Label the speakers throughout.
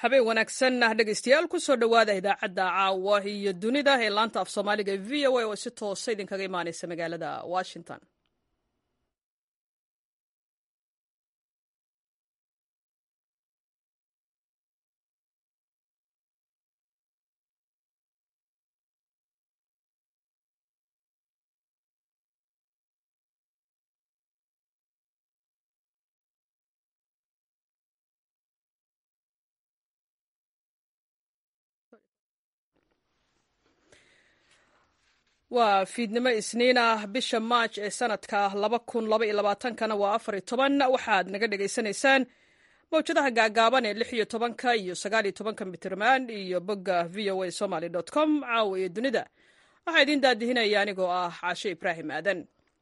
Speaker 1: habeen wanaagsan dhegeystayaal kusoo dhowaada idaacadda caawa iyo dunida ee laanta af soomaaliga e v o a oo si toosa idinkaga imaaneysa magaalada washington waa fiidnimo isniin ah bisha maaj ee sanadka kana waa afar toban waxaad naga dhegaysanaysaan mawjadaha gaagaaban ee lix iyo tobanka iyo sagaal iyo tobanka mitirman iyo bogga v o a somaly com caawa iyo dunida waxaa idiin daadihinaya anigoo ah caashe ibraahim aadan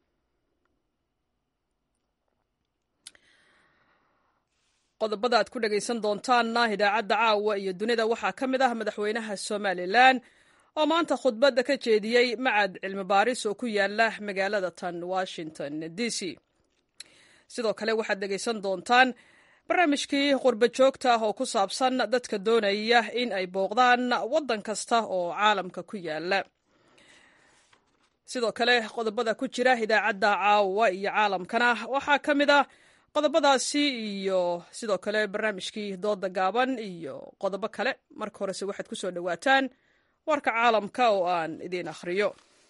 Speaker 1: qodobada aad ku dhegaysan doontaanna idaacadda caawa iyo dunida waxaa ka mid ah madaxweynaha somalilan oo maanta khudbadda ka jeediyey macad cilmi baaris oo ku yaala magaalada tan washington d c sidoo kale waxaad dhegaysan doontaan barnaamijkii qurba joogta ah oo ku saabsan dadka doonaya in ay booqdaan waddan kasta oo caalamka ku yaala sidoo kale qodobada ku jira idaacadda caawa iyo caalamkana waxaa ka mid ah qodobadaasi iyo sidoo kale barnaamijkii dooda gaaban iyo qodobo kale marka horese waxaad ku soo dhowaataan warka caalamka oo aan idiin akhriyo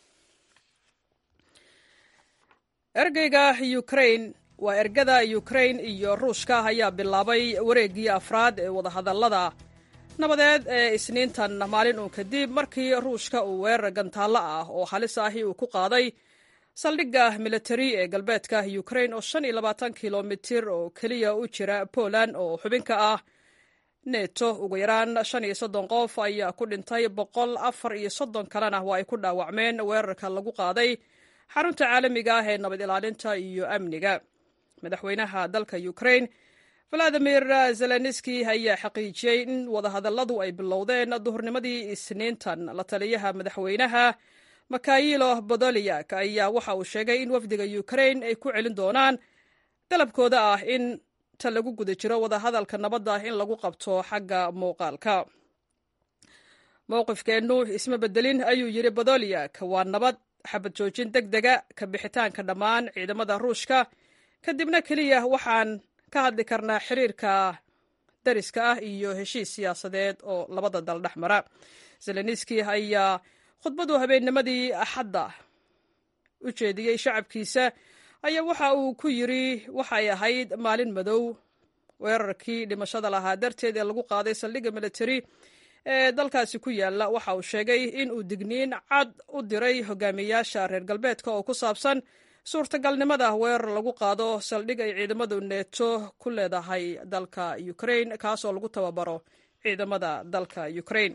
Speaker 1: ergeyga ukrain waa ergada ukrain iyo ruushka ayaa bilaabay wareeggii afraad ee wadahadallada nabadeed ee isniintan maalin uun kadib markii ruushka uu weerar gantaallo ah oo halis ahi uu ku qaaday saldhigga militari ee galbeedka ukrain oo shan iyo labaatan kilomitir oo keliya u jira poland oo xubinka ah neto ugu yaraan shan iyo soddon qof ayaa ku dhintay boqol afar iyo soddon kalena waa ay ku dhaawacmeen weerarka lagu qaaday xarunta caalamiga ah ee nabad ilaalinta iyo amniga madaxweynaha dalka ukrain valadimir zelenski ayaa xaqiijiyey in wadahadalladu ay bilowdeen duhurnimadii isniintan la taliyaha madaxweynaha makayilo bodoliak ayaa waxa uu sheegay in wafdiga ukrain ay ku celin doonaan dalabkooda ah in lagu guda jiro wadahadalka nabadda in lagu qabto xagga muuqaalka mowqifkeennu isma bedelin ayuu yidhi bodoliak waa nabad xabad joojin deg dega ka bixitaanka dhammaan ciidamada ruushka kadibna keliya waxaan ka hadli karnaa xiriirka dariska ah iyo heshiis siyaasadeed oo labada dal dhex mara zelenski ayaa khudbadu habeennimadii axadda u jeediyey shacabkiisa ayaa waxa uu ku yidri waxay ahayd maalin madow weerarkii dhimashada lahaa darteed ee lagu qaaday saldhigga militari ee dalkaasi ku yaala waxa uu sheegay in uu digniin cad u diray hogaamiyayaasha reer galbeedka oo ku saabsan suurtagalnimada weerar lagu qaado saldhig ay ciidamadu neeto ku leedahay dalka ukrain kaasoo lagu tababaro ciidamada dalka ukrain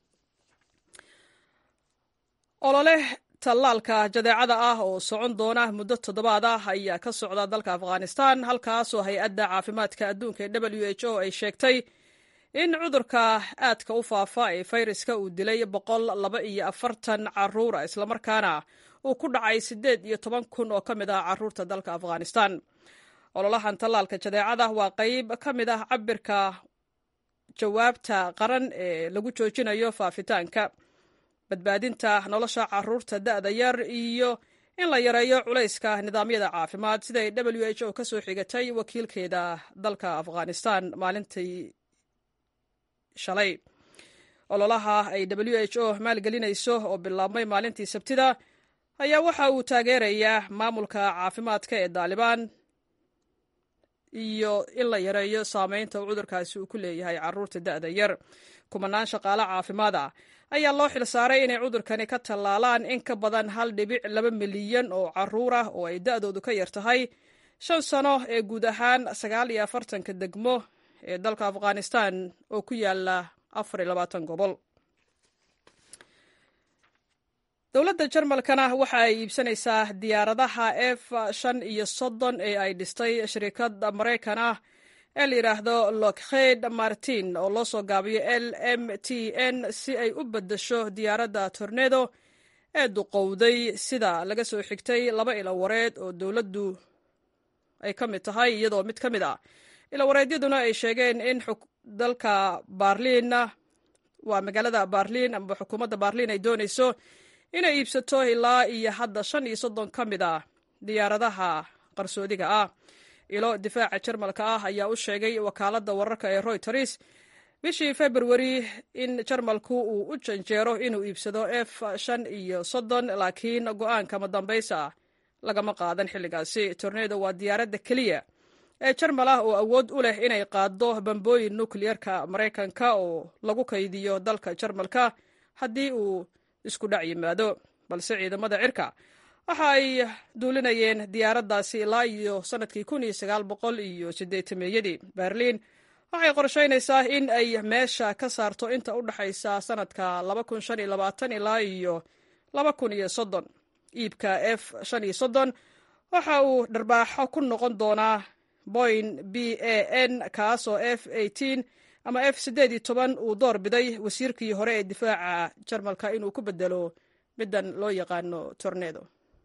Speaker 1: olole tallaalka jadeecada ah oo socon doona muddo toddobaad ah ayaa ka socda dalka afghanistan halkaasoo hay-adda caafimaadka adduunka ee w h o ay sheegtay in cudurka aadka u faafa ee fayraska uu dilay boqol laba iyo afartan caruura islamarkaana uu ku dhacay siddeed iyo toban kun oo ka mid ah caruurta dalka afghanistan ololahan tallaalka jadeecada waa qayb ka mid ah cabirka jawaabta qaran ee lagu joojinayo faafitaanka badbaadinta nolosha caruurta da'da yar iyo in la yareeyo culayska nidaamyada caafimaad siday w h o ka soo xigatay wakiilkeeda dalka afghanistan maalintii shalay ololaha ay w h o maalgelinayso oo bilaabmay maalintii sabtida ayaa waxa uu taageerayaa maamulka caafimaadka ee daalibaan iyo in la yareeyo saameynta uu cudurkaasi uu ku leeyahay caruurta da'da yar kumanaan shaqaale caafimaad ah ayaa loo xilsaaray inay cudurkani ka tallaalaan in ka badan hal dhibic laba milyan oo caruur ah oo ay da'doodu ka yar tahay shan sano ee guud ahaan sagaal iyo afartanka degmo ee dalka afghanistan oo ku yaala afar iyo labaatan gobol dowladda jarmalkana waxa ay iibsanaysaa diyaaradaha f shan iyo soddon ee ay dhistay shirikada maraykan ah ee la yidhaahdo lockheed martin oo loo soo gaabiyo l m t n si ay u beddesho diyaaradda tornedo ee duqowday sida laga soo xigtay laba ilo wareed oo dowladdu ay ka mid tahay iyadoo mid ka mid ah ilawareedyaduna ay sheegeen in dalka barliin waa magaalada barliin ama xukuumadda barliin ay doonayso inay iibsato ilaa iyo hadda shan iyo soddon ka mid ah diyaaradaha qarsoodiga ah ilo difaaca jarmalka ah ayaa u sheegay wakaaladda wararka ee royters bishii februari in jarmalku uu u janjeero inuu iibsado f shan iyo soddon laakiin go-aanka madambaysa lagama qaadan xilligaasi tornedo waa diyaaradda keliya ee jarmal ah oo awood u leh inay qaaddo bambooyin nukliyerka maraykanka oo lagu kaydiyo dalka jarmalka haddii uu isku dhac yimaado balse ciidamada cirka waxa ay duulinayeen diyaaraddaasi ilaa iyo sannadkii kun iyo sagaal boqol iyo siddeetameeyadii berliin waxay qorshaynaysaa in ay meesha ka saarto inta u dhexaysa sannadka laba kun shan iyo labaatan ilaa iyo laba kun iyo soddon iibka f shan iyo soddon waxa uu dharbaaxo ku noqon doonaa boyn b a n kaasoo f eighteen ama f siddeed iyo toban uu door biday wasiirkii hore ee difaaca jarmalka inuu ku bedelo middan loo yaqaano tornedo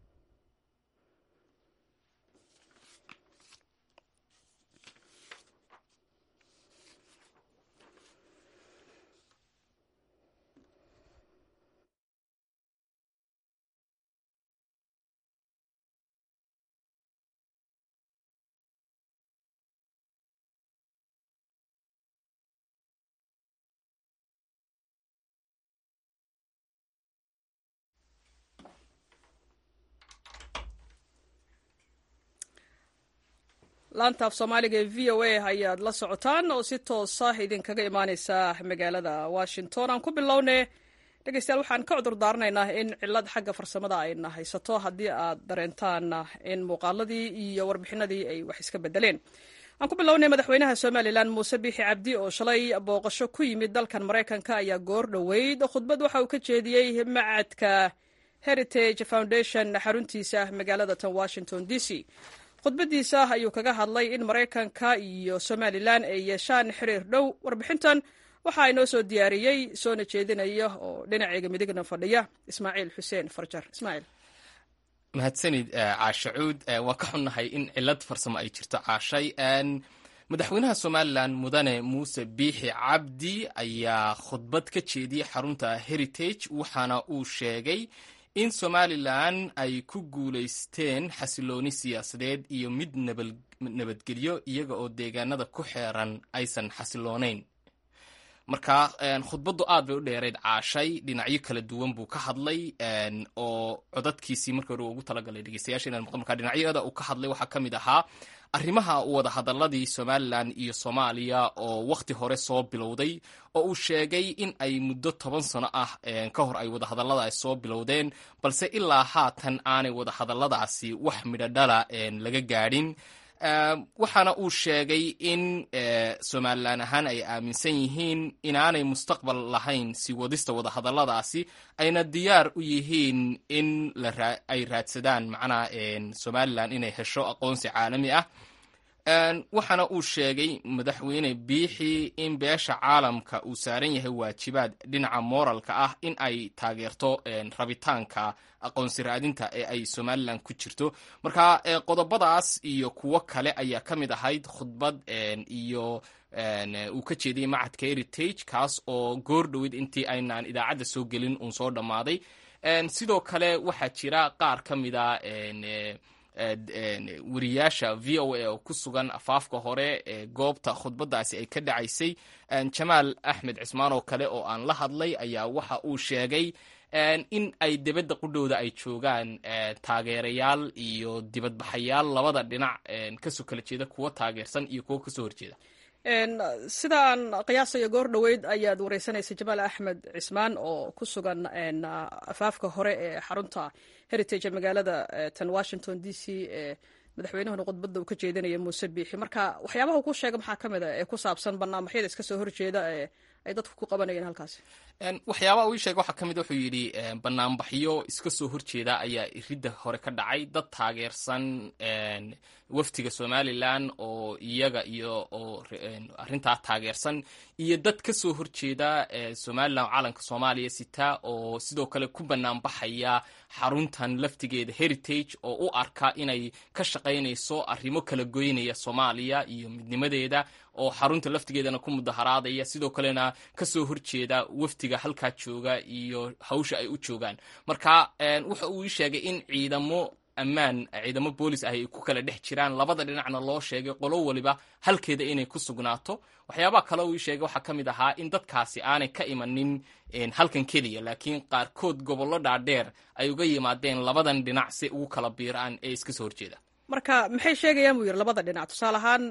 Speaker 1: laanta af soomaaliga ee v o a ayaad la socotaan oo si toosa idinkaga imaaneysa magaalada washington aan ku bilownay dhegeystayaal waxaan ka cudur daaranaynaa in cilad xagga farsamada ayna haysato haddii aad dareentaan in muuqaaladii iyo warbixinadii ay wax iska bedeleen aan ku bilownay madaxweynaha somalilan muuse biixi cabdi oo shalay booqasho ku yimid dalkan maraykanka ayaa goor dhoweyd khudbad waxa uu ka jeediyey macadka heritage foundation xaruntiisa magaalada tan washington d c khudbadiisa ayuu kaga hadlay in maraykanka iyo somalilan ay yeeshaan xiriir dhow warbixintan waxa inoo soo diyaariyey soona jeedinaya oo dhinaceyga midigna fadhiya ismaaciil xuseen farjar ismaaciil
Speaker 2: mahadsanid caashacuud waa ka xunnahay in cilad farsamo ay jirto caashay madaxweynaha somalilan mudane muuse biixi cabdi ayaa khudbad ka jeediyey xarunta heritage waxaana uu sheegay in somalilan ay ku guulaysteen xasilooni siyaasadeed iyo mid nabadgelyo iyaga oo deegaanada ku xeeran aysan xasiloonayn marka khudbaddu aad bay u dheerayd caashay dhinacyo kala duwan buu ka hadlay oo codadkiisii markii hore ugu talagalay dhegeystayaasha inaan maqlo marka dhinacyada uu ka hadlay waxaa ka mid ahaa arrimaha wada hadaladii somalilan iyo soomaaliya oo wakhti hore soo bilowday oo uu sheegay in ay muddo toban sano ah ka hor ay wadahadalladaas soo bilowdeen balse ilaa haatan aanay wadahadalladaasi wax midhodhala laga gaadhin waxaana uu sheegay in somalilan ahaan ay aaminsan yihiin inaanay mustaqbal lahayn si wadista wadahadalladaasi ayna diyaar u yihiin in ay raadsadaan macnaha somalilan inay hesho aqoonsi caalami ah waxaana uu sheegay madaxweyne biixi in beesha caalamka uu saaran yahay waajibaad dhinaca mooralka ah in ay taageerto rabitaanka aqoonsi raadinta ee ay somalilan ku jirto marka qodobadaas iyo kuwo kale ayaa ka mid ahayd khudbad iyo uu ka jeediyey macadka heritage kaas oo goor dhoweyd intii aynaan idaacadda soo gelin uun soo dhammaaday sidoo kale waxaa jira qaar ka mida wariyaasha v o a oo ku sugan afaafka hore ee goobta khudbadaasi ay ka dhacaysay jamaal axmed cismaan oo kale oo aan la hadlay ayaa waxa uu sheegay in ay dibadda qudhowda ay joogaan taageerayaal iyo dibadbaxayaal labada dhinac kasoo kala jeeda kuwa taageersan iyo kuwa kasoo horjeeda
Speaker 1: sida aan qiyaasayo goor dhoweyd ayaad wareysanaysa jamaal axmed cismaan oo ku sugan afaafka hore ee xarunta heritage ee magaalada tan washington d c ee madaxweynahuna khudbadda uu ka jeedinaya muuse biixi marka waxyaabaha uu ku sheega maxaa ka mid a ee ku saabsan barnaamijyada iska soo horjeeda ee ay dadku ku qabanayeen halkaasi
Speaker 2: waxyaabaha uu ii sheegay waxaa ka mid wuxuu yidhi banaanbaxyo iska soo horjeeda ayaa iridda hore ka dhacay dad taageersan waftiga somalilan oo iyaga iyo oo arrintaa taageersan iyo dad ka soo horjeeda somalilan calanka soomaaliya sita oo sidoo kale ku banaanbaxaya xaruntan laftigeeda heritage oo u arka inay ka shaqaynayso arrimo kala goynaya soomaaliya iyo midnimadeeda oo xarunta laftigeedana ku mudaharaadaya sidoo kalena kasoo horjeeda waftiga halkaa jooga iyo hawsha ay u joogaan marka wuxa uu ii sheegay in ciidamo ammaan ciidamo boolis ah ay ku kala dhex jiraan labada dhinacna loo sheegay qolo waliba halkeeda inay ku sugnaato waxyaabaha kale uu ii sheegay waxaa ka mid ahaa in dadkaasi aanay ka imanin halkan keliya laakiin qaarkood gobollo dhaadheer ay uga yimaadeen labadan dhinac si ugu kala biiraan ee iska soo horjeeda
Speaker 1: marka maxay sheegayaan buu yidhi labada dhinac tusaale ahaan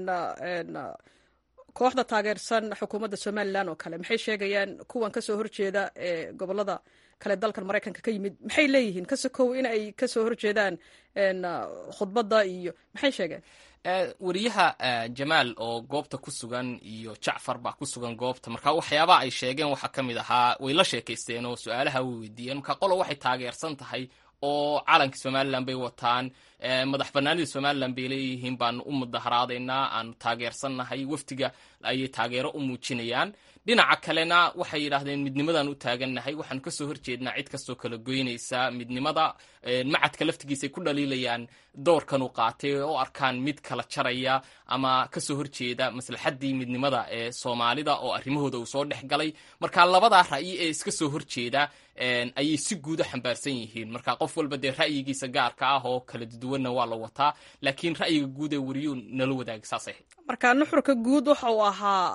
Speaker 1: kooxda taageersan xukuumadda somalilan oo kale maxay sheegayaan kuwan kasoo horjeeda ee gobolada kale dalkan maraykanka ka yimid maxay leeyihiin kase kow in ay kasoo horjeedaan khudbadda iyo maxay sheegeen
Speaker 2: wariyaha jamaal oo goobta ku sugan iyo jacfar baa ku sugan goobta marka waxyaabaha ay sheegeen waxaa ka mid ahaa way la sheekaysteen oo su-aalaha way weydiiyeen marka qolo waxay taageersan tahay oo calanka somalilan bay wataan madax banaanida somalilan bay leeyihiin baanu u mudaharaadaynaa aanu taageersannahay waftiga ayay taageero u muujinayaan dhinaca kalena waxay yidhaahdeen midnimadaan u taagannahay waxaanu kasoo horjeednaa cid kastoo kala goynaysa midnimada macadka laftigiisay ku dhaliilayaan doorkan uu qaatay oo arkaan mid kala jaraya ama kasoo horjeeda maslaxaddii midnimada ee soomaalida oo arrimahooda uu soo dhex galay marka labadaa ra'yi ee iska soo horjeeda ayay si guud u xambaarsan yihiin marka qof walba dee ra'yigiisa gaarka ah oo kala duwanna waa la wataa laakiin ra'yiga guud ee wariyuu nala wadaagay saasay ahayd
Speaker 1: marka nuxurka guud waxa uu ahaa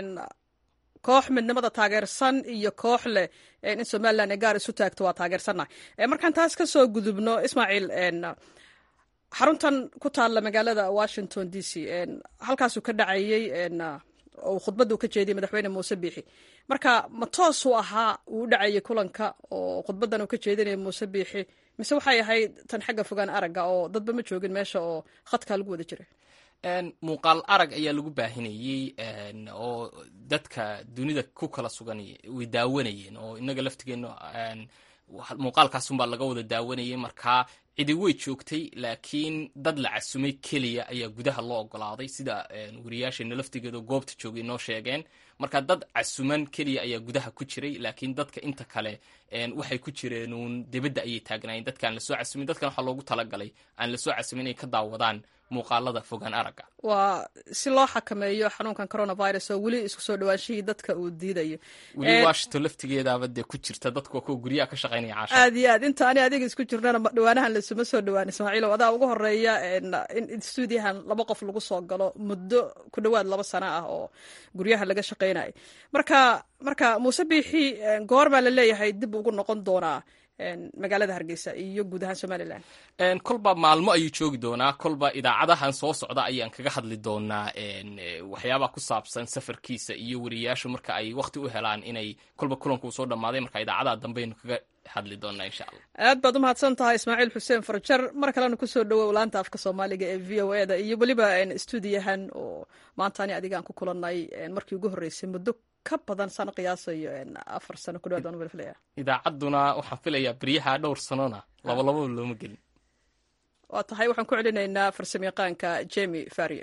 Speaker 1: koox midnimada taageersan iyo koox leh in somalilan ay gaar isu taagto waa taageersannahay markaan taas ka soo gudubno ismaaciil xaruntan ku taalla magaalada washington d c halkaasuu ka dhacayey oo khudbadda uu ka jeediyey madaxweyne muuse biixi marka ma toosuu ahaa uu u dhacayay kulanka oo khudbaddan uu ka jeedinaya muuse biixi mise waxay ahayd tan xagga fogaan aragga oo dadba ma joogin meesha oo khadkaa lagu wada jiray
Speaker 2: muuqaal arag ayaa lagu baahinayey oo dadka dunida ku kala sugan way daawanayeen oo inaga laftigeena muuqaalkaasunbaa laga wada daawanayay markaa cidi way joogtay laakiin dad la casumay keliya ayaa gudaha loo ogolaaday sida wariyaasheena laftigeeda goobta joogay noo sheegeen marka dad casuman keliya ayaa gudaha ku jiray laakiin dadka inta kale waxay ku jireenuun dibadda ayay taagnaayeen dadkaan lasoo casumin dadkan waxaa loogu talagalay aan lasoo casumin inay ka daawadaan muuqaalada fogaan aragga
Speaker 1: waa si loo xakameeyo xanuunkan coronavirus oo weli isku soo dhawaanshihii dadka uu diidayo
Speaker 2: weli washington laftigeedaaba dee ku jirta dadku waa kuwa guryaha ka shaqaynaya caasha
Speaker 1: aad iyo aad inta ani adiga isku jirnana dhawaanahan lasuma soo dhawaan ismaaciilow adaa ugu horeeya in stuudiyahan laba qof lagu soo galo muddo ku dhowaad laba sano ah oo guryaha laga shaqaynayo marka marka muuse biixi goor baa la leeyahay dib ugu noqon doonaa magaalada hargeysa iyo guud ahaan somalilan
Speaker 2: kolba maalmo ayuu joogi doonaa kolba idaacadahan soo socda ayaan kaga hadli doonaa waxyaabaha ku saabsan safarkiisa iyo wariyaashu marka ay wakti u helaan inay kolba kulanku uu soo dhammaaday marka idaacadaha dambeaynu kaga hadli doonaa insha allah
Speaker 1: aad baad umahadsan tahay ismaaciil xuseen farjar mar kalena kusoo dhawow laanta afka soomaaliga ee v o e da iyo weliba stuudiyahan oo maanta ani adigaan ku kulanay markii ugu horreysay muddo ka badan sano qiyaasayo afar sano ku dhawaad waan wada filaya
Speaker 2: idaacadduna waxaan filayaa beryaha dhowr sanona labalababa looma gelin
Speaker 1: waa tahay waxaan ku celinaynaa farsamayaqaanka jemi faria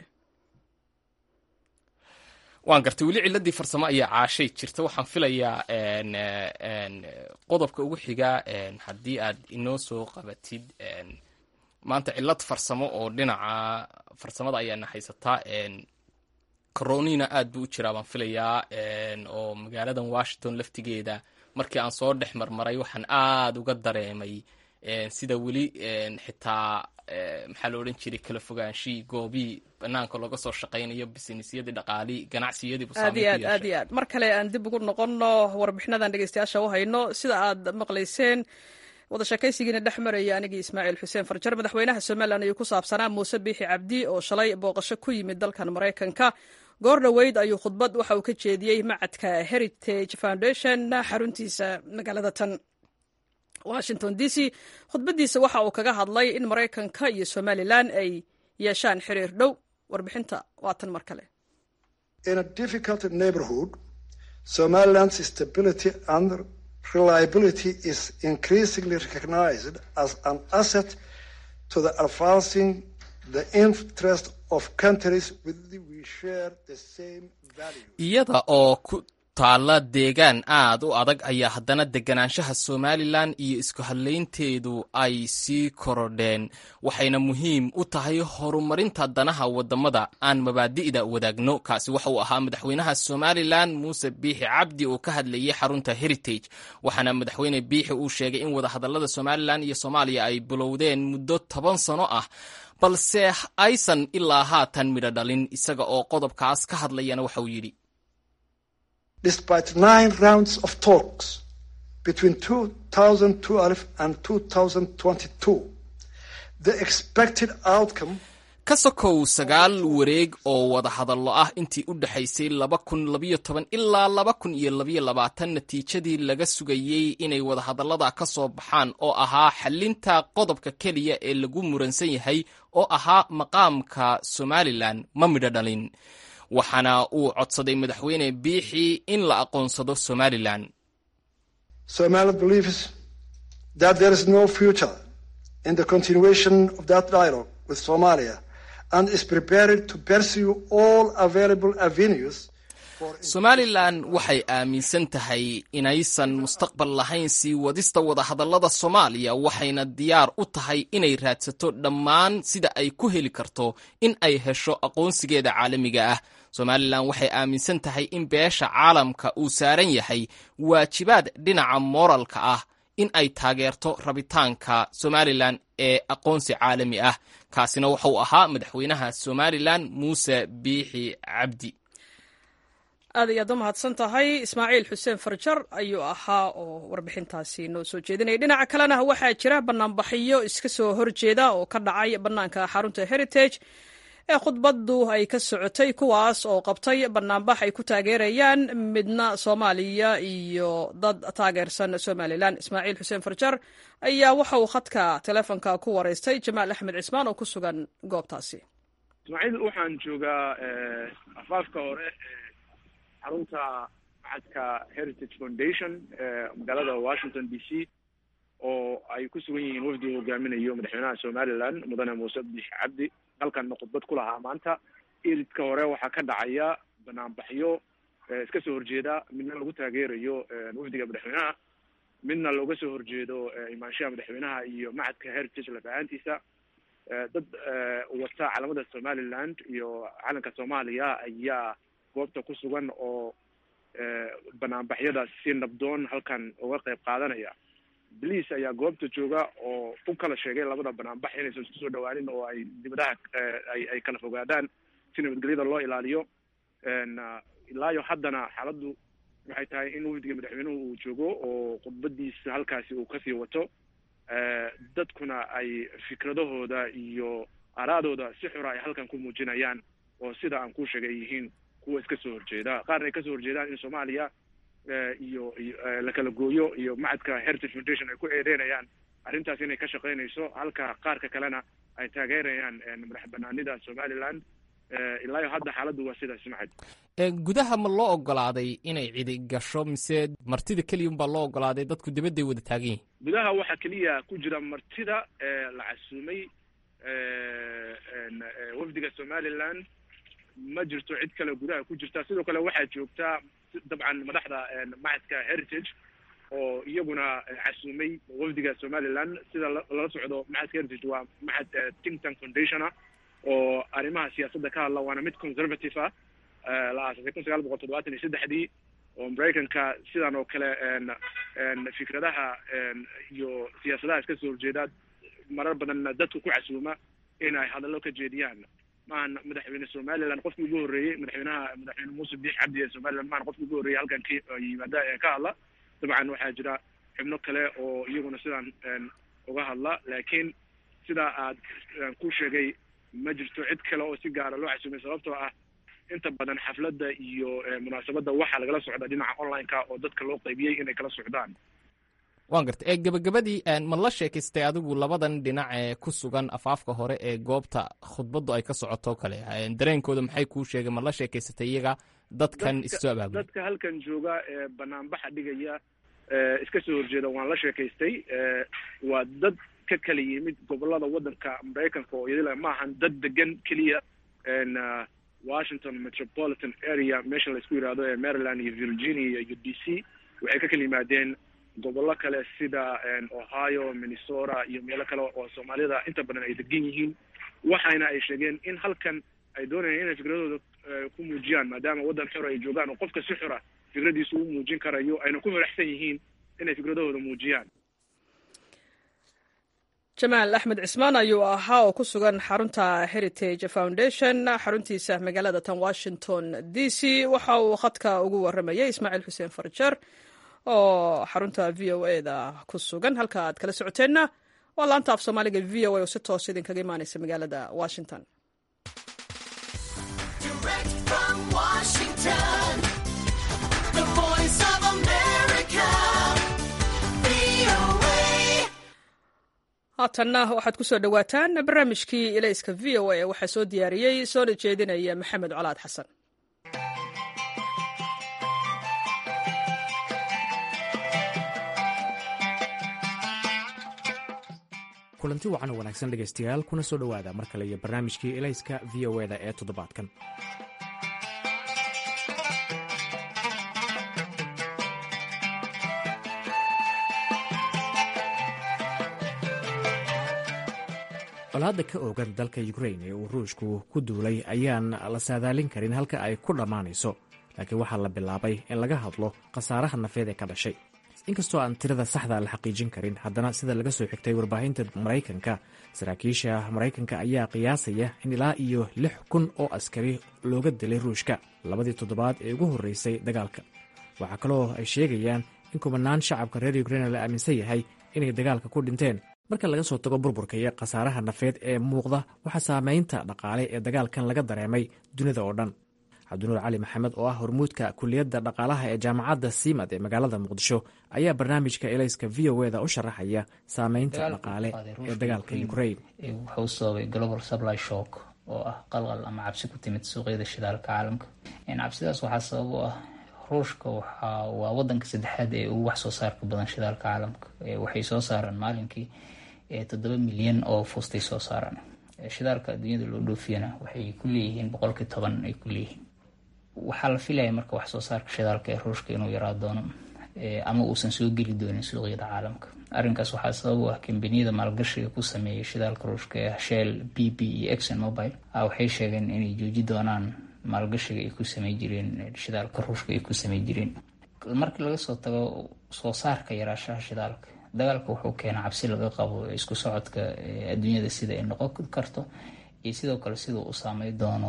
Speaker 2: waan gartay weli ciladii farsamo ayaa caashay jirta waxaan filayaa qodobka ugu xiga haddii aad inoo soo qabatid maanta cilad farsamo oo dhinaca farsamada ayaana haysataa coronina aad buu u jiraa baan filayaa oo magaaladan washington laftigeeda markii aan soo dhex marmaray waxaan aad uga dareemay sida weli xitaa maxaa la odhan jiray kala fogaanshii goobii banaanka looga soo shaqaynayo bisinesyadii dhaqaali ganacsiyadii
Speaker 1: aad iyo aad aad iyo aad mar kale aan dib ugu noqonno warbixinadan dhegeystayaasha u hayno sida aad maqlayseen wada sheekaysigiina dhex maraya anigii ismaaciil xuseen farjar madaxweynaha somalilan ayuu ku saabsanaa muuse biixi cabdi oo shalay booqasho ku yimid dalkan maraykanka goor dhoweyd ayuu khudbad waxa uu ka jeediyey macadka heritage foundation xaruntiisa magaalada tan washington d c khudbaddiisa waxa uu kaga hadlay in maraykanka iyo somalilan ay yeeshaan xiriir dhow warbixinta waa tan mar kale
Speaker 3: Somaliland's stability and reliability is increasingly recognized as an asset to the advancing the interest of countries with which we share the same values.
Speaker 2: iyada oo ku taalla deegaan aad u adag ayaa haddana deganaanshaha somalilan iyo isku hadlaynteedu ay sii korodheen waxayna muhiim u tahay horumarinta danaha wadamada aan mabaadi'da wadaagno kaasi waxa uu ahaa madaxweynaha somalilan muuse biixi cabdi oo ka hadlayay xarunta heritage waxaana madaxweyne biixi uu sheegay in wadahadalada somalilan iyo soomaaliya ay bilowdeen muddo toban sano ah balse aysan ilaa haatan midho dhalin isaga oo qodobkaas ka hadlayana waxa uu yidhi
Speaker 3: Despite nine rounds of talks between 2012 and 2022, the expected outcome
Speaker 2: ka sokow sagaal wareeg oo wadahadallo ah intii u dhexaysay laba kun labayo toban ilaa laba kun iyo labayo labaatan natiijadii laga sugayey inay wadahadallada ka soo baxaan oo ahaa xalinta qodobka keliya ee lagu muransan yahay oo ahaa maqaamka somalilan ma midho dhalin waxaana uu codsaday madaxweyne biixi in la aqoonsado somalilan
Speaker 3: Somaliland believes that there is no future in the continuation of that dialogue with Somalia and is prepared to pursue all available avenues for
Speaker 2: somalilan waxay aaminsan tahay inaysan mustaqbal lahayn sii wadista wadahadallada soomaaliya waxayna diyaar u tahay inay raadsato dhammaan sida ay ku heli karto in ay hesho aqoonsigeeda caalamiga ah somalilan waxay aaminsan tahay in beesha caalamka uu saaran yahay waajibaad dhinaca mooralka ah in ay taageerto rabitaanka somalilan ee aqoonsi caalami ah kaasina wuxuu ahaa madaxweynaha somalilan muuse biixi cabdi
Speaker 1: aad ayaad u mahadsan tahay ismaaciil xuseen farjar ayuu ahaa oo warbixintaasi noo soo jeedinaya dhinaca kalena waxaa jira banaanbaxyo iska soo horjeeda oo ka dhacay bannaanka xarunta heritage ee khudbaddu ay ka socotay kuwaas oo qabtay banaanbax ay ku taageerayaan midna soomaaliya iyo dad taageersan somalilan ismaaciil xuseen farjar ayaa waxa uu khadka teleefonka ku wareystay jamaal axmed cismaan oo ku sugan goobtaasi
Speaker 4: ismaaciil waxaan joogaa afaafka hore xarunta macadka heritage foundation ee magaalada washington d c oo ay ku sugan yihiin wafdi uu hogaaminayo madaxweynaha somalilan mudane muuse biix cabdi halkanna khudbad ku lahaa maanta iridka hore waxaa ka dhacaya banaanbaxyo iska soo horjeeda midna lagu taageerayo wafdiga madaxweynaha midna looga soo horjeedo imaanshaha madaxweynaha iyo macadka heritage lafahaantiisa dad wata calamada somaliland iyo calanka soomaaliya ayaa goobta ku sugan oo banaanbaxyada si nabdoon halkan uga qayb qaadanaya boliis ayaa goobta jooga oo u kala sheegay labada banaanbax inaysan isku soo dhawaanin oo ay dibadaha ay ay kala fogaadaan si nabadgelyada loo ilaaliyo ilaayo haddana xaaladdu waxay tahay in wafdiga madaxweynuhu uu joogo oo khudbadiisa halkaasi uu kasii wato dadkuna ay fikradahooda iyo araadooda si xura ay halkan ku muujinayaan oo sida aan ku sheegay ay yihiin kuwa iska soo horjeeda qaarna ay kasoo horjeedaan in soomaaliya iyo iyo la kala gooyo iyo macadka heritage foundation ay ku eedeynayaan arrintaas inay ka shaqaynayso halka qaarka kalena ay taageerayaan madax banaanida somaliland ilaayo hadda xaaladdu waa sidaas macad
Speaker 2: gudaha ma loo ogolaaday inay cidi gasho mise martida keliya unbaa loo ogolaaday dadku dibadday wada taagan yihin
Speaker 4: gudaha waxaa keliya ku jira martida la casuumay wafdiga somaliland ma jirto cid kale gudaha ku jirta sidoo kale waxaa joogtaa dabcan madaxda macadka heritage oo iyaguna casuumay wafdiga somaliland sida lala socdo macadka heritage waa macad think tank foundation ah oo arrimaha siyaasadda ka hadla waana mid conservative ah la aasasay kun sagaal boqol toddobaatan iyo saddexdii oo maraykanka sidan oo kale fikradaha iyo siyaasadaha iska soo horjeeda marar badanna dadku ku casuuma in ay hadallo ka jeediyaan maahan madaxweyne somaliland qofkii ugu horreeyey madaxweynaha madaxweyne muuse biix cabdi ee somaliland maahan qofkii ugu horreeyey halkan ka yimaada ee ka hadla dabcan waxaa jira xubno kale oo iyaguna sidaan uga hadla laakiin sidaa aad ku sheegay ma jirto cid kale oo si gaara loo casuumay sababtoo ah inta badan xafladda iyo munaasabadda waxaa lagala socda dhinaca online-ka oo dadka loo qaybiyey inay kala socdaan
Speaker 2: waan garta ee gabagabadii ma la sheekaystay adigu labadan dhinac ee ku sugan afaafka hore ee goobta khudbaddu ay ka socoto kale dareenkooda maxay kuu sheegeen ma la sheekaysatay iyaga dadkan issoo abaabulay
Speaker 4: dadka halkan jooga ee banaanbaxa dhigaya iska soo horjeeda waan la sheekaystay waa dad ka kala yimid gobolada waddanka maraykanka oo iyadila maahan dad degan keliya washington metropolitan area meesha laisku yidhaahdo ee maryland iyo virginia iyo d c waxay ka kala yimaadeen gobollo kale sida ohio minnesota iyo meelo kale oo soomaalida inta badan ay degan yihiin waxayna ay sheegeen in halkan ay doonayaan inay fikradooda ku muujiyaan maadaama waddan xor ay joogaan oo qofka si xora fikradiisa u muujin karayo ayna ku faraxsan yihiin inay fikradahooda muujiyaan
Speaker 1: jamaal axmed cismaan ayuu ahaa oo ku sugan xarunta heritage foundation xaruntiisa magaalada tan washington d c waxa uu khadka ugu waramayay ismaaciil xuseen farjar oo xarunta v o e da ku sugan halka aad kala socoteenna waa laanta af soomaaliga v o a oo si toos idinkaga imaaneysa magaalada washington haatanna waxaad ku soo dhowaataan barnaamijkii ilayska v o a waxaa soo diyaariyey soona jeedinaya maxamed colaad xasan
Speaker 5: kulanti wacan oo wanaagsan dhegaystayaal kuna soo dhowaada mar kale iyo barnaamijkii ilayska v o eda ee toddobaadkan colaadda ka oogan dalka ukrain ee uu ruushku ku duulay ayaan la saadaalin karin halka ay ku dhammaanayso laakiin waxaa la bilaabay in laga hadlo khasaaraha nafeed ee ka dhashay inkastoo aan tirada saxda la xaqiijin karin haddana sida laga soo xigtay warbaahinta maraykanka saraakiisha maraykanka ayaa qiyaasaya in ilaa iyo lix kun oo askari looga dilay ruushka labadii toddobaad ee ugu horreysay dagaalka waxaa kaloo ay sheegayaan in kumanaan shacabka reer ukrain la aaminsan yahay inay dagaalka ku dhinteen marka laga soo tago burburka iyo khasaaraha nafeed ee muuqda waxaa saamaynta dhaqaale ee dagaalkan laga dareemay dunida oo dhan cabdinuur cali maxamed oo ah hormuudka kuliyadda dhaqaalaha ee jaamacadda siimad ee magaalada muqdisho ayaa barnaamijka elayska v o eda u sharaxaya saameynta dhaqaale ee dagaalka ukrain
Speaker 6: wuxuu sababay global supply shock oo ah qalqal ama cabsi ku timid suuqyada shidaalka caalamka cabsidaas waxaa sabab u ah ruushka waa wadanka saddexaad ee ugu wax soo saarka badan shidaalka caalamka waxay soo saaraan maalinkii toddoba milyan oo fuustay soo saaraan shidaalka adduunyada loo dhoofiyana waxay ku leeyihiin boqolkii toban ay ku leeyihiin waxaa la filaya marka wax soo saarka shidaalka ee ruushka inuu yaraa doono ama uusan soo geli doonin suuqyada caalamka arrinkaas waxaa sabab u ah kambaniyada maalgashiga ku sameeyay shidaalka ruushka ee shell b b iyo exon mobile waxay sheegeen inay jooji doonaan maalgashiga ay ku samey jireen shidaalka ruushka ay ku samey jireen markii laga soo tago soo saarka yaraashaha shidaalka dagaalka wuxuu keenaa cabsi laga qabo isku socodka adduunyada sida ay noqon karto iyo sidoo kale siduu u saamey doono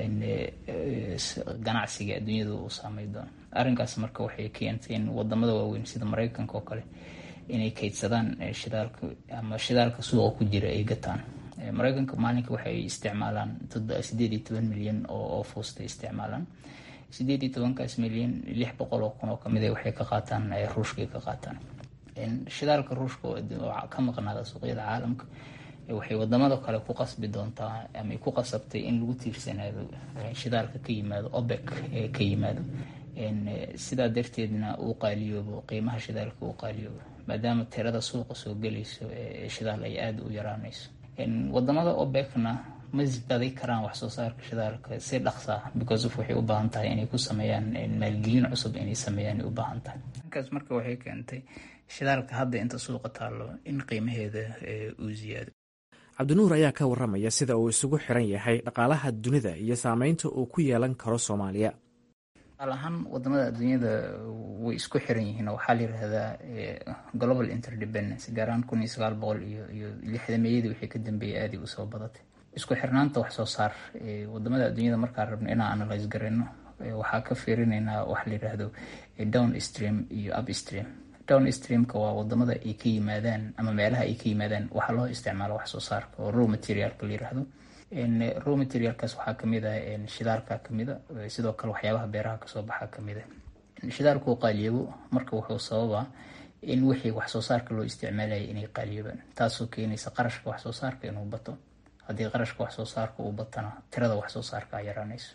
Speaker 6: ganacsiga adduunyada uu saamey doono arrinkaas marka waxay keentay in wadamada waaweyn sida mareykanka oo kale inay kaydsadaan shidaalka ama shidaalka suuqa ku jira ay gataan mareykanka maalinka waxay isticmaalaan sideed iyo toban milyan oo fuusta isticmaalaan sideed iyo tobankaas milyan lix boqol oo kun oo kamid a waxay ka qaataan ruushkay ka qaataan shidaalka ruushka oo ka maqnaada suuqyada caalamka waxay wadamada kale ku qasbi doontaa ama ku qasabtay in lagu tiirsanaado shidaalka ka yimaado obek ee ka yimaado sidaa darteedna uu qaaliyoobo qiimaha shidaalka uu qaaliyoobo maadaama tirada suuqa soo gelayso ee shidaal ay aada u yaraanayso wadamada obekna ma isbaday karaan wax soo saarka shidaalka si dhaqsaa because of waxay u baahan tahay inay ku sameeyaan maalgelin cusub inay sameeyaan ay u baahan tahay markaas marka waxay keentay shidaalka hadda inta suuqa taallo in qiimaheeda uu ziyaado
Speaker 5: cabdinuur ayaa ka waramaya sida uu isugu xiran yahay dhaqaalaha dunida iyo saameynta uu ku yeelan karo soomaaliya
Speaker 6: qaal ahaan wadamada adduunyada way isku xiran yihiin oo waxaa la yirahdaa global interdependence gaaraan kun iyo sagaal boqol iyo iyo lixdameeyadii wixii ka dambeeyay aadii usoo badatay isku xirnaanta wax soo saar wadamada adduunyada markaan rabno inaan analyse garayno waxaa ka fiirinaynaa waxa la yiraahdo down stream iyo up stream down streamka waa wadamada ay ka yimaadaan ama meelaha ay ka yimaadaan waxaa loo isticmaalo wax soo saarka oo raw materialka la yiraahdo raw materialkaas waxaa kamid ah shidaalka kamid a sidoo kale waxyaabaha beeraha kasoo baxa kamid a shidaalku qaaliyabo marka wuxuu sababaa in wixii wax soo saarka loo isticmaalaya inay qaaliyoobaan taasoo keenaysa qarashka wax soo saarka inuu bato haddii qarashka wax soo saarka uu batana tirada wax soo saarka a yaraanayso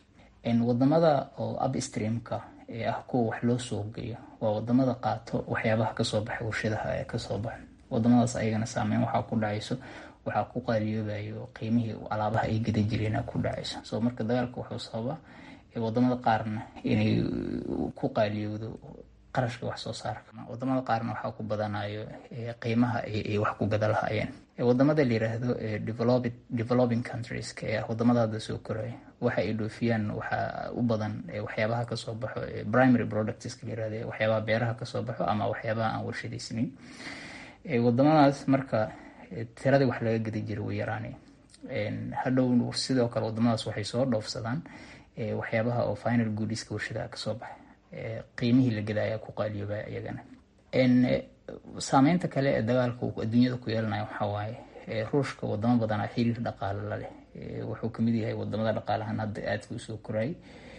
Speaker 6: wadamada oo upstreamka ee ah kuwa wax loo soo geeyo waa wadamada qaato waxyaabaha kasoo baxay warshadaha ee kasoo baxo wadamadaas ayagana saameyn waxaa ku dhacayso waxaa ku qaaliyoobayo qiimihii alaabaha ay gada jireen ku dhacayso so marka dagaalka wuxuu sababa wadamada qaarna inay ku qaaliyowdo qarashka wax soo saarka wadamada qaarna waxaa ku badanayo qiimaha ay wax ku gada lahaayeen wadamada la yiraahdo developing countries ee ah wadamada hadda soo koraya waxa ay dhoofiyaan waxaa u badan waxyaabaha kasoo baxo primary products la yirahdo waxyaabaha beeraha kasoo baxo ama waxyaabaha aan warshadaysnayn wadamadaas marka tiradii wax laga gadi jiray way yaraanay hadhow sidoo kale wadamadaas waxay soo dhoofsadaan waxyaabaha oo final goodiska warshadaha kasoo baxay qiimihii la gadaya ku qaaliyooba iyagana saameynta kale ee dagaalka uu adduunyada ku yeelanaya waxaa waaye ruushka wadamo badanaa xiriir dhaqaale la leh wuxuu kamid yahay wadamada dhaqaalahan hadda aadka usoo korayay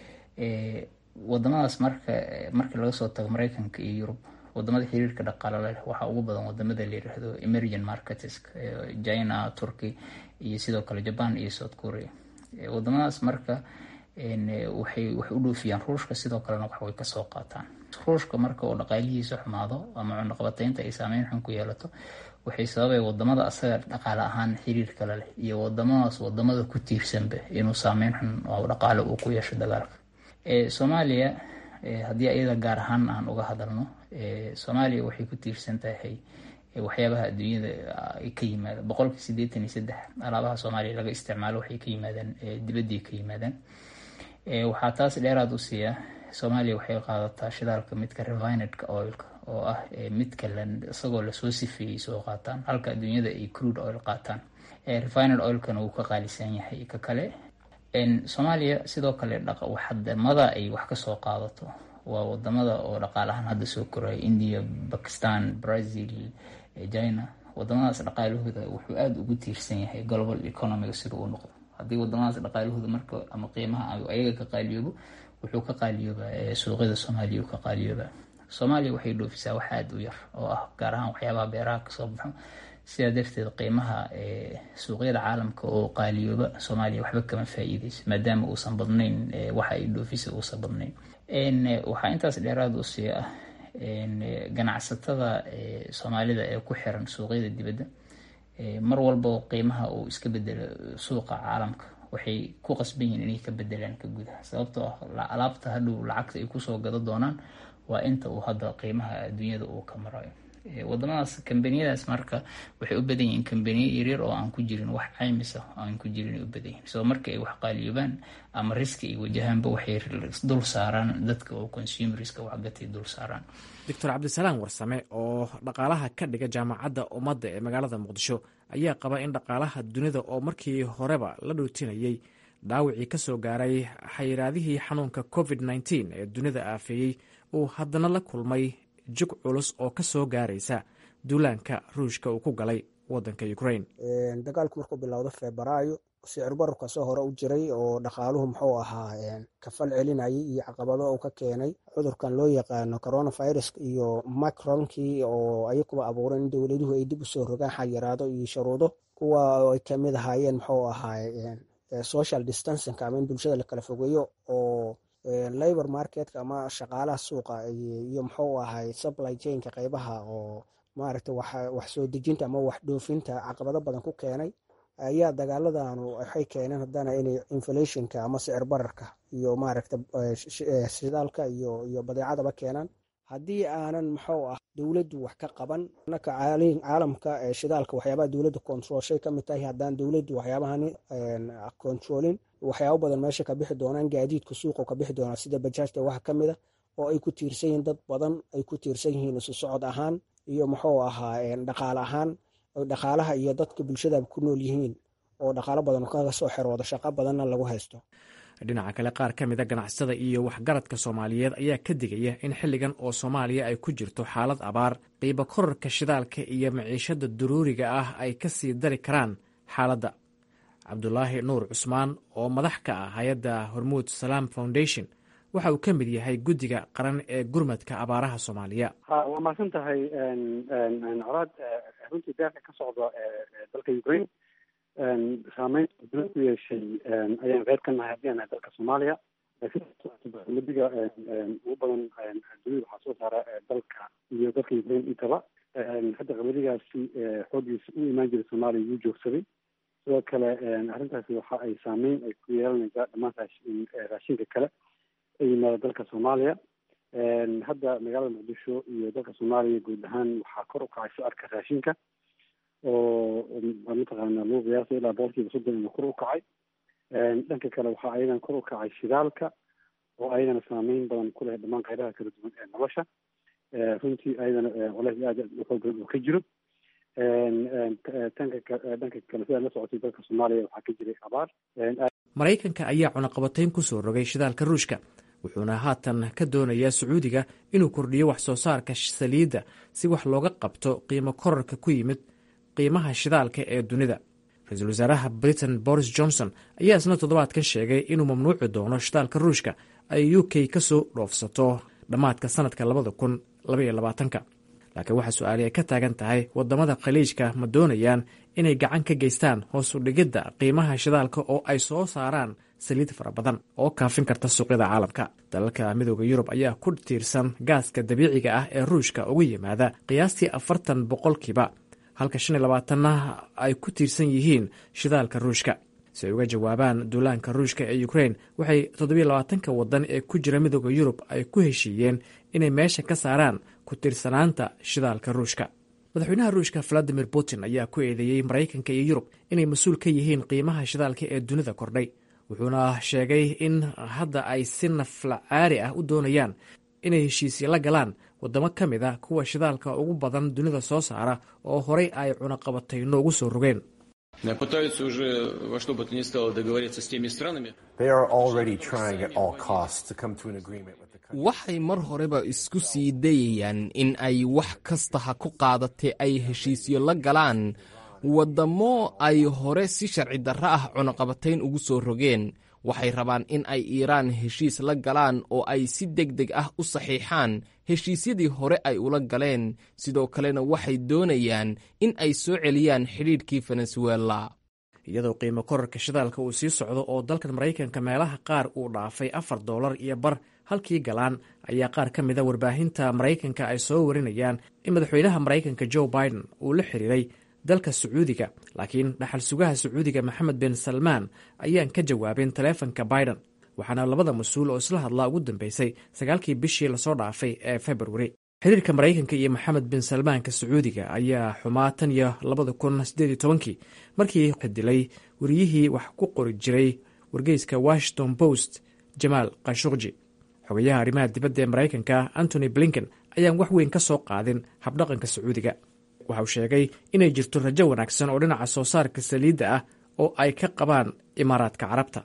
Speaker 6: wadamadaas marka marka laga soo tago mareykanka iyo yurub wadamada xiriirka dhaqaale la leh waxaa ugu badan wadamada la yiraahdo emerging markets china turkey iyo sidoo kale japan iyo south korea wadamadaas marka waxay wax u dhoofiyaan ruushka sidoo kalena wax way kasoo qaataan ruushka marka oo dhaqaalihiisa xumaado ama cunaqabateynta ay saameyn xun ku yeelato waxay sababay wadamada asaga dhaqaale ahaan xiriir kale leh iyo wadamadaas wadamada ku tiirsanba inuu saameyn xun oo dhaqaale uu ku yeesho dagaalka soomaaliya haddii ayada gaar ahaan aan uga hadalno soomaaliya waxay ku tiirsan tahay waxyaabaha adduunyada ka yimaada boqolka sideetan iyo saddex alaabaha soomaaliya laga isticmaalo waxay ka yimaadaan dibadday ka yimaadaan waxaa taas dheeraad u siiya soomaaliya waxay qaadataa shidaalka midka revinedka oilka oo ah midka isagoo lasoo sifeeyey soo qaataan halka adduunyada ay crude oil qaataan revined oilkana wuu ka qaalisan yahay ka kale soomaaliya sidoo kale wadamada ay wax kasoo qaadato waa wadamada oo dhaqaalahaan hadda soo koraya india bakistan brazil china wadamadaas dhaqaalahooda wuxuu aada ugu tiirsan yahay global economiga sida uu noqdo haddii wadamadaas dhaqaalahooda marka ama qiimaha ayaga ka qaaliyoobo wuxuu ka qaaliyooba suuqyada soomaaliya uu ka qaaliyooba soomaaliya waxay dhoofisaa wax aada u yar oo ah gaar ahaan waxyaabaha beeraha kasoo baxo sidaa darteed qiimaha suuqyada caalamka oo qaaliyooba soomaaliya waxba kama faa-iideyso maadaama uusan badnayn waxa ay dhoofisa uusan badnayn waxaa intaas dheeraad u sii ah ganacsatada soomaalida ee ku xiran suuqyada dibadda mar walba qiimaha uu iska bedelo suuqa caalamka waxay ku qasban yihiin inay ka bedelaan ka gudaha sababtoo ah alaabta hadhow lacagta ay kusoo gado doonaan waa inta uu hadda qiimaha adduunyada uu ka marayo wadamadaas kambaniyadaas marka waxay u badan yihiin kambaniyo yaryar oo aan ku jirin wax caymisa aan ku jirin u badan yihin so marka ay wax qaaliyoobaan ama riski ay wajahaanba waxay dul saaraan dadka oo consumerska waxgatay dul saaraan
Speaker 5: doctor cabdisalaam warsame oo dhaqaalaha ka dhiga jaamacadda ummadda ee magaalada muqdisho ayaa qaba in dhaqaalaha dunida oo markii horeba la dhootinayey dhaawicii ka soo gaaray xayiraadihii xanuunka covid nteen ee dunida aafeeyey uu haddana la kulmay jug culus oo ka soo gaaraysa duulaanka ruushka uu ku galay wadanka ukraine
Speaker 7: dagaalku markuu bilowdo febraayo sicir bararka soo hore u jiray oo dhaqaaluhu muxuu ahaa kafal celinayay iyo caqabado uu ka keenay cudurkan loo yaqaano coronavirus iyo macronkii oo ayakuba abuuray in dowladuhu ay dib usoo rogaan xayiraado iyo shuruudo kuwa ay kamid ahaayeen muxuu ahaa social distancing ama in bulshada la kala fogeeyo oo labor marketka ama shaqaalaha suuqa iyo muxuu ahay supply chainka qeybaha oo maaragta wax soo dejinta ama wax dhoofinta caqabado badan ku keenay ayaa dagaaladanu waxay keeneen haddana inay inflationka ama sicir bararka iyo maaragta shidaalka iyo iyo badeecadaba keenaan haddii aanan muxuu ah dowladdu wax ka qaban naka caalamka shidaalka waxyaabaha dowladda controlshay ka mid tahay haddaan dowladdu waxyaabahani controlin waxyaabo badan meesha ka bixi doonaan gaadiidka suuqa ka bixi doonaa sida bajaajta waxa ka mid a oo ay ku tiirsan yihiin dad badan ay ku tiirsan yihiin isu socod ahaan iyo muxuu ahaa dhaqaale ahaan dhaqaalaha iyo dadka bulshada ku nool yihiin oo dhaqaalo badan kaga soo xeroodo shaqo badanna lagu haysto
Speaker 5: dhinaca kale qaar ka mida ganacsatada iyo waxgaradka soomaaliyeed ayaa ka digaya in xilligan oo soomaaliya ay ku jirto xaalad abaar qiibo korarka shidaalka iyo maciishada daruuriga ah ay ka sii dari karaan xaaladda cabdulaahi nuur cusmaan oo madax ka ah hay-adda hormuud salaam foundation waxa uu ka mid yahay guddiga qaran ee gurmadka abaaraha soomaaliya
Speaker 8: ha waa mahadsan tahay colaad runtii deeqa ka socda dalka ukraine saameynta dula ku yeeshay ayaan qeyb ka nahay haddii aan nahay dalka soomaaliya qamadiga ugu badan dunida waxaa soo saara dalka iyo dalka ukraine intaba hadda qamadigaasi xooggiisa u imaan jiray soomaaliya wuu joogsaday sidoo kale arrintaasi waxa ay saameyn ay ku yeelanaysaa dhammaan raashinka kale ee yimaada dalka soomaaliya hadda magaalada muqdisho iyo dalka soomaaliya guud ahaan waxaa kor u kacay sicirka raashinka oo mataqaana lagu qiyaasay ilaa boqolkiiba soddon inuu kor u kacay dhanka kale waxaa ayadan kor u kacay shidaalka oo ayadana saameyn badan ku leh dhammaan qaybaha kala duwan ee nolosha runtii ayadana colays aad u xoog badan oo ka jiro tanka dhanka kale sidaa la socotay dalka soomaaliya waxaa ka jiray abaar
Speaker 5: maraykanka ayaa cunaqabatayn ku soo rogay shidaalka ruushka wuxuuna haatan ka doonayaa sacuudiga inuu kordhiyo wax soo saarka saliidda si wax looga qabto qiimo korarka ku yimid qiimaha shidaalka ee dunida ra-iisul wasaaraha britain boris johnson ayaa isna toddobaadkan sheegay inuu mamnuuci doono shidaalka ruushka ay u k ka soo dhoofsato dhammaadka sanadka labada kun labaiyo labaatanka laakiin waxaa su-aali ay ka taagan tahay waddamada khaliijka ma doonayaan inay gacan ka geystaan hoos u dhigidda qiimaha shidaalka oo ay soo saaraan saliid fara badan oo kaafin karta suuqyada caalamka dalalka midooda yurub ayaa ku tiirsan gaaska dabiiciga ah ee ruushka uga yimaada qiyaastii afartan boqolkiiba halka shan iyo labaatanna ay ku tiirsan yihiin shidaalka ruushka si ay uga jawaabaan duulaanka ruushka ee ukrain waxay toddobiyo labaatanka waddan ee ku jira midooda yurub ay ku heshiiyeen inay meesha ka saaraan ku tiirsanaanta shidaalka ruushka madaxweynaha ruushka valadimir putin ayaa ku eedeeyey maraykanka iyo yurub inay mas-uul ka yihiin qiimaha shidaalka ee dunida kordhay wuxuuna sheegay in hadda ay si nafla caari ah u doonayaan inay heshiisya la galaan waddamo ka mid a kuwa shidaalka ugu badan dunida soo saara oo horay ay cunaqabatayno ugu soo rogeen
Speaker 2: waxay mar horeba isku sii dayayaan in ay wax kasta ha ku qaadatee ay heshiisyo la galaan waddamo ay hore si sharci darro ah cunaqabatayn ugu soo rogeen waxay rabaan in ay iiraan heshiis la galaan oo ay si deg deg ah u saxiixaan heshiisyadii hore ay ula galeen sidoo kalena waxay doonayaan in ay soo celiyaan xidhiidhkii venezuela
Speaker 5: iyadoo qiimo korarka shidaalka uu sii socdo oo dalkan maraykanka meelaha qaar uu dhaafay afar doolar iyo bar halkii galaan ayaa qaar ka mida warbaahinta maraykanka ay soo warinayaan in madaxweynaha maraykanka joe biden uu la xiriiray dalka sacuudiga laakiin dhaxal sugaha sacuudiga maxamed bin salmaan ayaan ka jawaabin taleefanka biden waxaana labada mas-uul oo isla hadlaa ugu dambeysay sagaalkii bishii lasoo dhaafay ee februari xiriirka maraykanka iyo maxamed bin salmaanka sacuudiga ayaa xumaa tan iyo labada kun sideed iyo tobankii markii xidilay wariyihii wax ku qori jiray wargeyska washington post jamaal khashuqji xogayaha arrimaha dibadda ee maraykanka antony blinken ayaan wax weyn ka soo qaadin habdhaqanka sacuudiga waxa uu sheegay inay jirto rajo wanaagsan oo dhinaca soo saarka saliidda ah oo ay ka qabaan imaaraadka carabta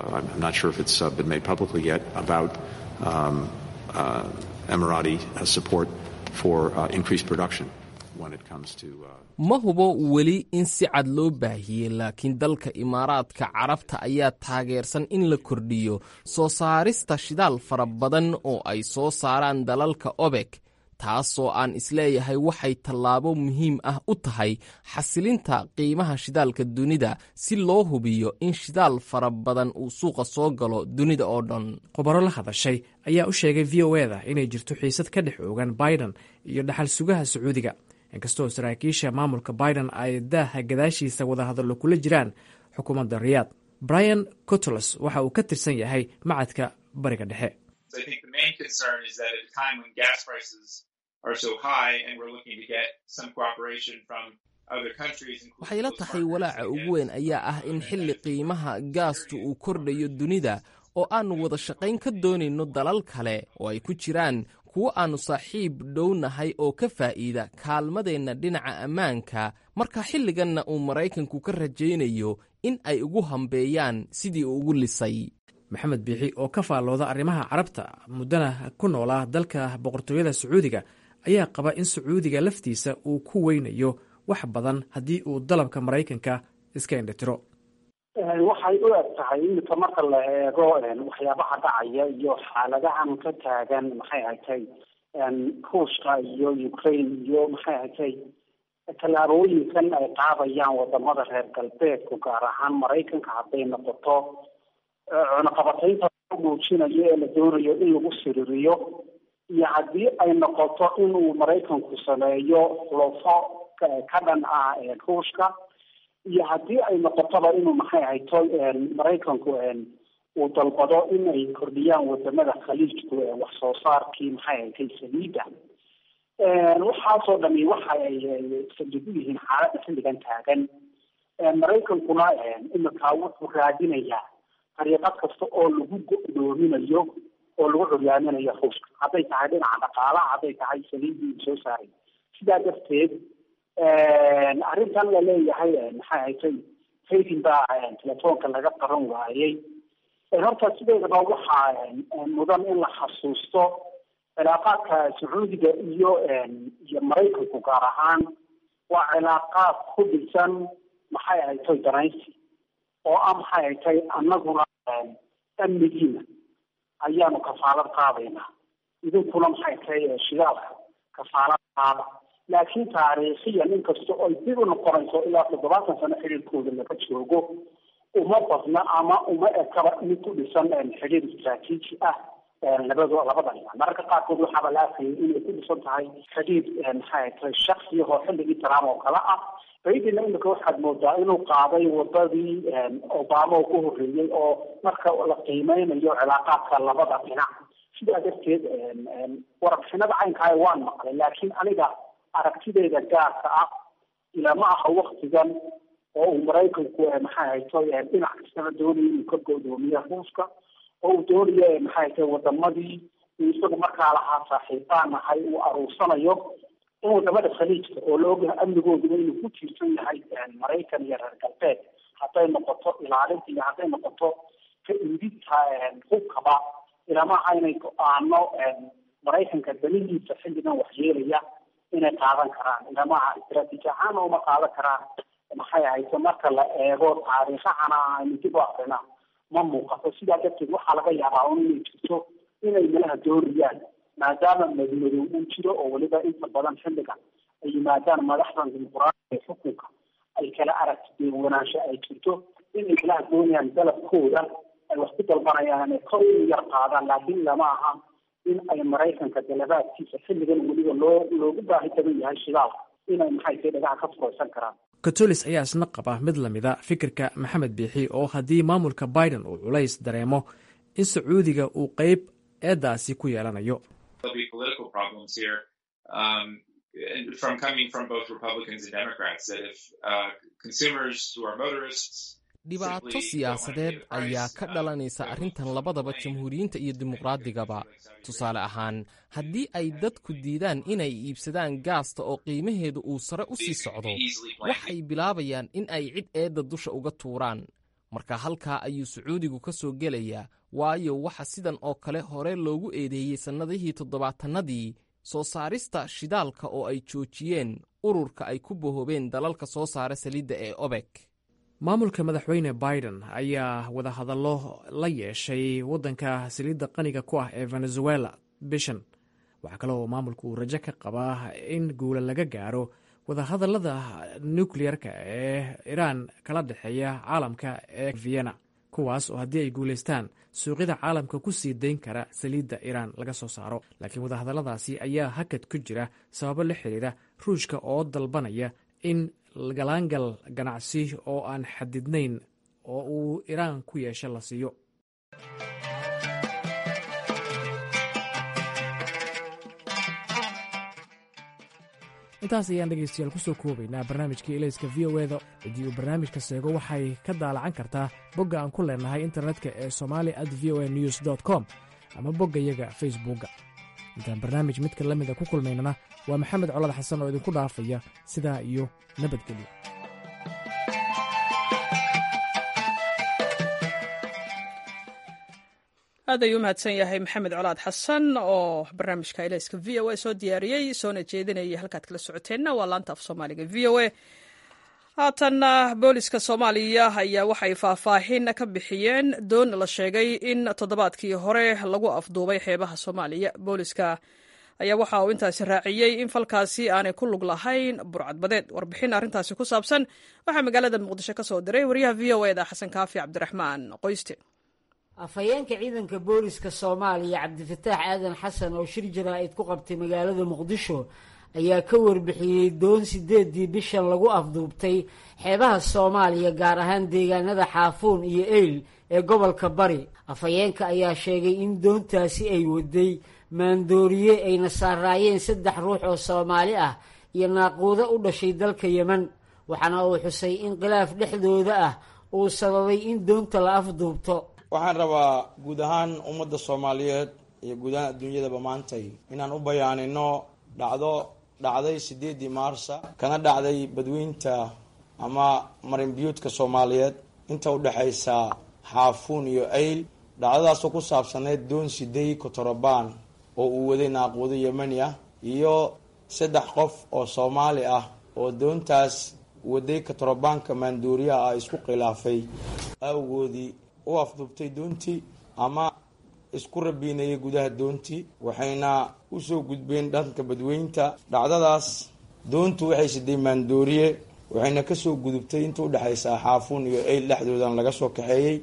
Speaker 2: ma hubo weli in si cad loo baahiyey laakiin dalka imaaraadka carabta ayaa taageersan in la kordhiyo soo saarista shidaal fara badan oo ay soo saaraan dalalka obek taasoo aan isleeyahay waxay tallaabo muhiim ah u tahay xasilinta qiimaha shidaalka dunida si loo hubiyo in shidaal fara badan uu suuqa soo galo dunida oo dhan
Speaker 5: khubaro la hadashay ayaa u sheegay v o eda inay jirto xiisad ka dhex oogan biden iyo dhaxal sugaha sacuudiga inkastoo saraakiisha maamulka biden ay daaha gadaashiisa wadahadallo kula jiraan xukuumadda riyaad brian cotolos waxa uu ka tirsan yahay macadka bariga dhexe
Speaker 2: waxay la tahay walaaca ugu weyn ayaa ah in xilli qiimaha gaastu uu kordhayo dunida oo aannu wada shaqayn ka doonayno dalal kale oo ay ku jiraan kuwo aannu saaxiib dhownahay oo ka faa'iida kaalmadeenna dhinaca ammaanka marka xilliganna uu maraykanku ka rajaynayo in ay ugu hambeeyaan sidii uu ugu lisay
Speaker 5: maxamed biixi oo ka faallooda arrimaha carabta muddana ku noolaa dalka boqortooyada sacuudiga ayaa qaba in sacuudiga laftiisa uu ku weynayo wax badan haddii uu dalabka maraykanka iska indhitiro
Speaker 9: waxay u eg tahay iminka marka la eego waxyaabaha dhacaya iyo xaaladahan ka taagan maxay ahatay ruushka iyo ukraine iyo maxay ahatay tallaabooyinkan ay qaadayaan wadamada reer galbeedku gaar ahaan maraykanka hadday noqoto cunaqabataynta muujinayo ee la doonayo in lagu siririyo iyo haddii ay noqoto inuu maraykanku sameeyo xulufo ka dhan ah ruushka iyo haddii ay noqotoba inuu maxay ahayto maraykanku uu dalbado in ay kordhiyaan wadamada khaliijku wax soo saarkii maxay ahaytay saliida waxaasoo dhami waxa ay saldhig u yihiin xaaladda xilligan taagan maraykankuna imika wuxuu raadinayaa dariiqad kasta oo lagu go-doominayo oo lagu curyaaminayo ruushka hadday tahay dhinaca dhaqaalaha hadday tahay saliidii uu soo saaray sidaa darteed arrintan la leeyahay maxay haytay haytin baa telefoonka laga qaran waayey horta sideedaba waxaa mudan in la xasuusto cilaaqaadka sacuudiga iyo iyo maraykanku gaar ahaan waa cilaaqaad ku dhisan maxay ahaytay danaysi oo ah maxay ahaytay annaguna amnigiina ayaanu kafaalad qaadaynaa idinkuna maxay tahay shidaalka kafaalad qaada laakiin taariikhiyan inkasta oo ay dib u noqonayso ilaa toddobaatan sano xiriirkooda laga joogo uma badna ama uma ekaba mid ku dhisan xiriir istraatiiji ah labado labada dhinac mararka qaarkood waxaaba la arkayay inay ku dhisan tahay xidhiid maxay tahay shaksiya oo xilligii trump oo kale ah baydina imika waxaad moodaa inuu qaaday wadadii obama oo ku horreeyey oo marka la qiimeynayo cilaaqaadka labada dhinac sidaa darteed warbixinada caynkaaya waan maqlay laakiin aniga aragtideeda gaarka ah ilama aha waktigan oo uu maraykanku maxay hayto dhinac kastaba doonayo inuu ka godoomiyo ruuska oo uu doonayo maxay hayto wadamadii uu isagu markaa lahaa saaxiibaan nahay uu aruursanayo in wadamada khaliijka oo la ogyahay amnigooduba inuu ku tiirsan yahay maraykan iyo reer galbeed hadday noqoto ilaalinta iyo hadday noqoto ka iibinta hubkaba ilamaha inay go-aano maraykanka danihiisa xilligan waxyeelaya inay qaadan karaan ilamaha istraatiiji ahaan uma qaadan karaan maxay ahayto marka la eego taariikhahana aynu dib u akrina ma muuqato sidaa darteed waxaa laga yaabaa un inay jirto inay malaha doonayaan maadaama madmadow uu jiro oo weliba inta badan xilligan ay yimaadaan madaxdan dimuquraadiga ee xukunka ay kala aragti wanaansho ay jirto inay malaha doonayaan dalabkooda ay wax ku dalbanayaan inay kor u yar qaadaan laakiin lama aha in ay maraykanka dalabaadkiisa xilligan weliba loo loogu baahi badan yahay shidaalka inay maxay tahay dhagaha ka furaysan karaan
Speaker 5: katolis ayaa isna qaba mid lamida fikirka maxamed biixi oo haddii maamulka biden uu culays dareemo in sacuudiga uu qeyb eedaasi ku yeelanayo
Speaker 2: dhibaato siyaasadeed ayaa ka dhalanaysa arrintan labadaba jamhuuriyiinta iyo dimuqraadigaba tusaale ahaan haddii ay dadku diidaan inay iibsadaan gaasta oo qiimaheedu uu sare u sii socdo waxay bilaabayaan in ay cid eedda dusha uga tuuraan marka halkaa ayuu sacuudigu ka soo gelayaa waayo waxa sidan oo kale hore loogu eedeeyey sannadihii toddobaatannadii soo saarista shidaalka oo ay joojiyeen ururka ay ku bohoobeen dalalka soo saara saliidda ee obek
Speaker 5: maamulka madaxweyne biden ayaa wadahadallo la yeeshay waddanka saliidda qaniga ku ah ee venezuela bishan waxaa kale oo maamulku uu rajo ka qabaa in guula laga gaaro wadahadallada nukleyerka ee iraan kala dhexeeya caalamka ee vienna kuwaas oo haddii ay guulaystaan suuqyada caalamka ku sii dayn kara saliidda iraan laga soo saaro laakiin wadahadalladaasi ayaa hakad ku jira sababo la xiriira ruushka oo dalbanaya in galaangal ganacsi oo aan xadidnayn oo uu iraan ku yeesho la siiyo intaas ayaan dhegaystayaal ku soo koobaynaa barnaamijkii ilayska v o eda ciddii uu barnaamijka seego waxay ka daalacan kartaa bogga aan ku leenahay internetka ee somali at v o a news dt com ama boggayaga facebookga intaan barnaamij midka la mida ku kulmaynana waa maxamed colad xasan oo idinku dhaafaya sidaa iyo nabadgelyo
Speaker 1: aad ayuu u mahadsan yahay maxamed colaad xasan oo barnaamijka ilayska v o a soo diyaariyey soona jeedinayay halkaad kala socoteenna waa laanta af soomaaliga v o a haatanna booliska soomaaliya ayaa waxay faahfaahin ka bixiyeen doon la sheegay in toddobaadkii hore lagu afduubay xeebaha soomaaliya booliska ayaa waxa uu intaasi raaciyey in falkaasi aanay ku lug lahayn burcadbadeed warbixin arrintaasi ku saabsan waxaa magaalada muqdisho ka soo diray wariyaha v o eda xasan kaafi cabdiraxmaan qoyste
Speaker 10: afhayeenka ciidanka booliska soomaaliya cabdifataax aadan xasan oo shir jaraa'id ku qabtay magaalada muqdisho ayaa ka warbixiyey doon sideedii bishan lagu afduubtay xeebaha soomaaliya gaar ahaan deegaanada xaafuun iyo eyl ee gobolka bari afhayeenka ayaa sheegay in doontaasi ay waday maandooriye ayna saaraayeen saddex ruux oo soomaali ah iyo naaquudo u dhashay dalka yemen waxaana uu xusay in khilaaf dhexdooda ah uu sababay in doonta la afduubto
Speaker 11: waxaan rabaa guud ahaan ummadda soomaaliyeed iyo guud ahaan adduunyadaba maantay inaan u bayaanino dhacdo dhacday sideedii maarsa kana dhacday badweynta ama marinbiyuudka soomaaliyeed inta udhexaysa xaafuun iyo ayl dhacdadaasoo ku saabsaneyd doon sidey kotorobaan oo uu waday naaquudo yemani ah iyo saddex qof oo soomaali ah oo doontaas waday kotorobaanka maanduuriyaha ah isku khilaafay awgoodii u afdubtay doontii ama isku rabiinayay gudaha doontii waxayna usoo gudbeen dhanka badweynta dhacdadaas doontu waxay siday maandooriye waxayna kasoo gudubtay inta udhexaysa xaafuun iyo eyl dhexdoodan laga soo kaxeeyey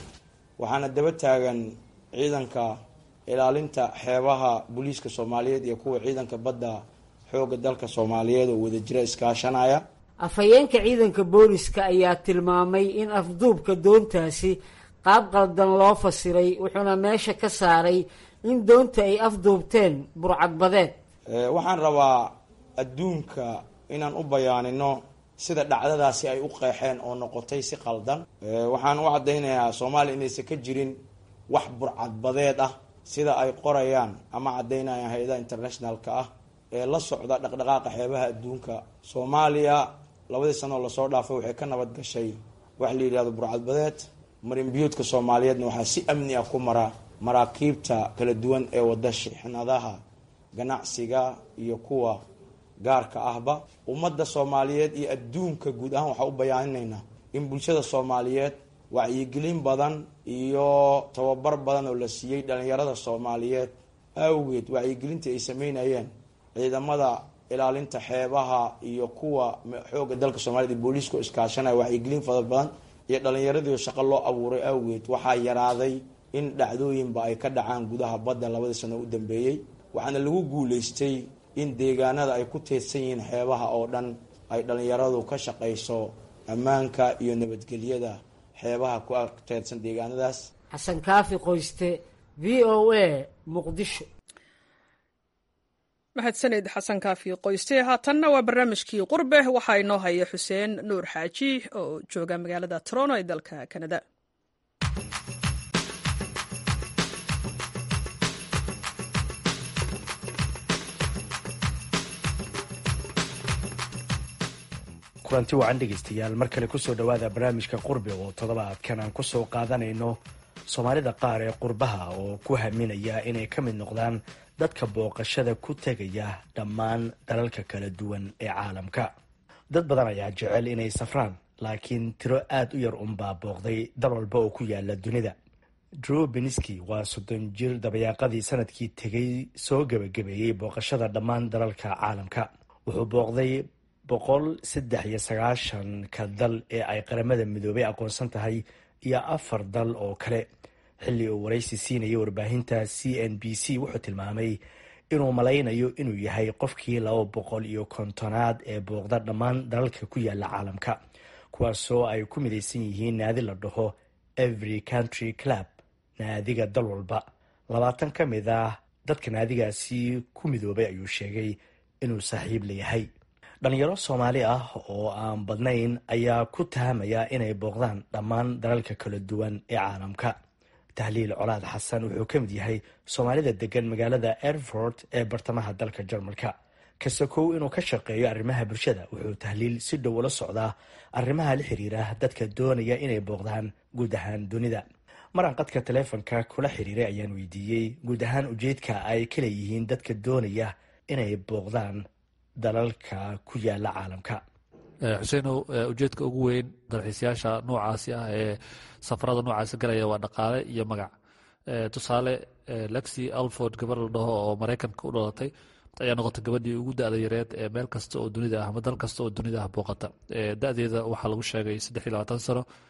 Speaker 11: waxaana daba taagan ciidanka ilaalinta xeebaha booliiska soomaaliyeed iyo kuwa ciidanka badda xooga dalka soomaaliyeed oo wadajira iskaashanaya
Speaker 10: afhayeenka ciidanka booliska ayaa tilmaamay in afduubka doontaasi qaab qaldan loo fasiray wuxuuna meesha ka saaray in doonta ay afduubteen burcadbadeed
Speaker 11: waxaan rabaa adduunka inaan u bayaanino sida dhacdadaasi ay u qeexeen oo noqotay si qaldan waxaan u caddaynayaa soomaaliya inaysan ka jirin wax burcadbadeed ah sida ay qorayaan ama caddaynayaan hay-adaha internationalka ah ee la socda dhaqdhaqaaqa xeebaha adduunka soomaaliya labadii sanoo lasoo dhaafay waxay ka nabad gashay wax la yidhahdo burcadbadeed marinbiyuudka soomaaliyeedna waxaa si amni ah ku mara maraakiibta kala duwan ee wada shixnadaha ganacsiga iyo kuwa gaarka ahba ummadda soomaaliyeed iyo adduunka guud ahaan waxaa u bayaaninaynaa in bulshada soomaaliyeed wacyigelin badan iyo tababar badan oo la siiyey dhalinyarada soomaaliyeed awgeed wacyigelintii ay sameynayeen ciidamada ilaalinta xeebaha iyo kuwa xooga dalka soomaaliyed iyo booliiska oo iskaashanaya wacyigelin fara badan iyo dhalinyaradii shaqo loo abuuray awgeed waxaa yaraaday in dhacdooyinba ay ka dhacaan gudaha badda labadii sano u dambeeyey waxaana lagu guuleystay in deegaanada ay ku teedsan yihiin xeebaha oo dhan ay dhalinyaradu ka shaqayso ammaanka iyo nabadgelyada xeebaha ku teedsan deegaanadaas
Speaker 10: xasan kaafi qoyste v o a muqdisho
Speaker 1: mahadsaned xasan kaafi qoyste haatanna waa barnaamijkii qurbe waxaa inoo haya xuseen nuur xaaji oo jooga magaalada toronto ee dalka kanada
Speaker 12: kulanti wacan dhegaystayaal mar kale kusoo dhowaada barnaamijka qurbe oo toddobaadkan aan kusoo qaadanayno soomaalida qaar ee qurbaha oo ku haminaya inay ka mid noqdaan dadka booqashada ku tegaya dhammaan dalalka kala duwan ee caalamka dad badan ayaa jecel inay safraan laakiin tiro aada u yar unbaa booqday dal walba oo ku yaala dunida drew beniski waa soddon jir dabayaaqadii sanadkii tegay soo gebagabeeyey booqashada dhammaan dalalka caalamka wuxuu booqday boqol saddex iyo sagaashanka dal ee ay qaramada midoobay aqoonsan tahay iyo afar dal oo kale xilli uu waraysi siinayay warbaahinta c n b c wuxuu tilmaamay inuu malaynayo inuu yahay qofkii laba boqol iyo kontonaad ee booqda dhammaan dalalka ku yaala caalamka kuwaasoo ay ku midaysan yihiin naadi la dhaho every country club naadiga dal walba labaatan ka mid ah dadka naadigaasi ku midoobay ayuu sheegay inuu saaxiib layahay dhalinyaro soomaali ah oo aan badnayn ayaa ku tahamaya inay booqdaan dhammaan dalalka kala duwan ee caalamka tahliil colaad xasan wuxuu ka mid yahay soomaalida degan magaalada erfort ee bartamaha dalka jarmalka kasakow inuu ka shaqeeyo arrimaha bulshada wuxuu tahliil si dhow ula socdaa arrimaha la xiriira dadka doonaya inay booqdaan guud ahaan dunida maraan qadka taleefonka kula xiriiray ayaan weydiiyey guud ahaan ujeedka ay ka leeyihiin dadka doonaya inay booqdaan dalalka ku yaala caalamka
Speaker 13: xuseenow ujeedka ugu weyn dalxiisayaasha noocaasi ah ee safarada noocaasi galaya waa dhaqaale iyo magac tusaale lexi alford gabar la dhaho oo maraykanka u dhalatay ayaa noqotay gabadhii ugu da-da yareed ee meel kasta oo dunida ah ama dal kasta oo dunida ah booqata da-deeda waxaa lagu sheegay saddex iyo labaatan sano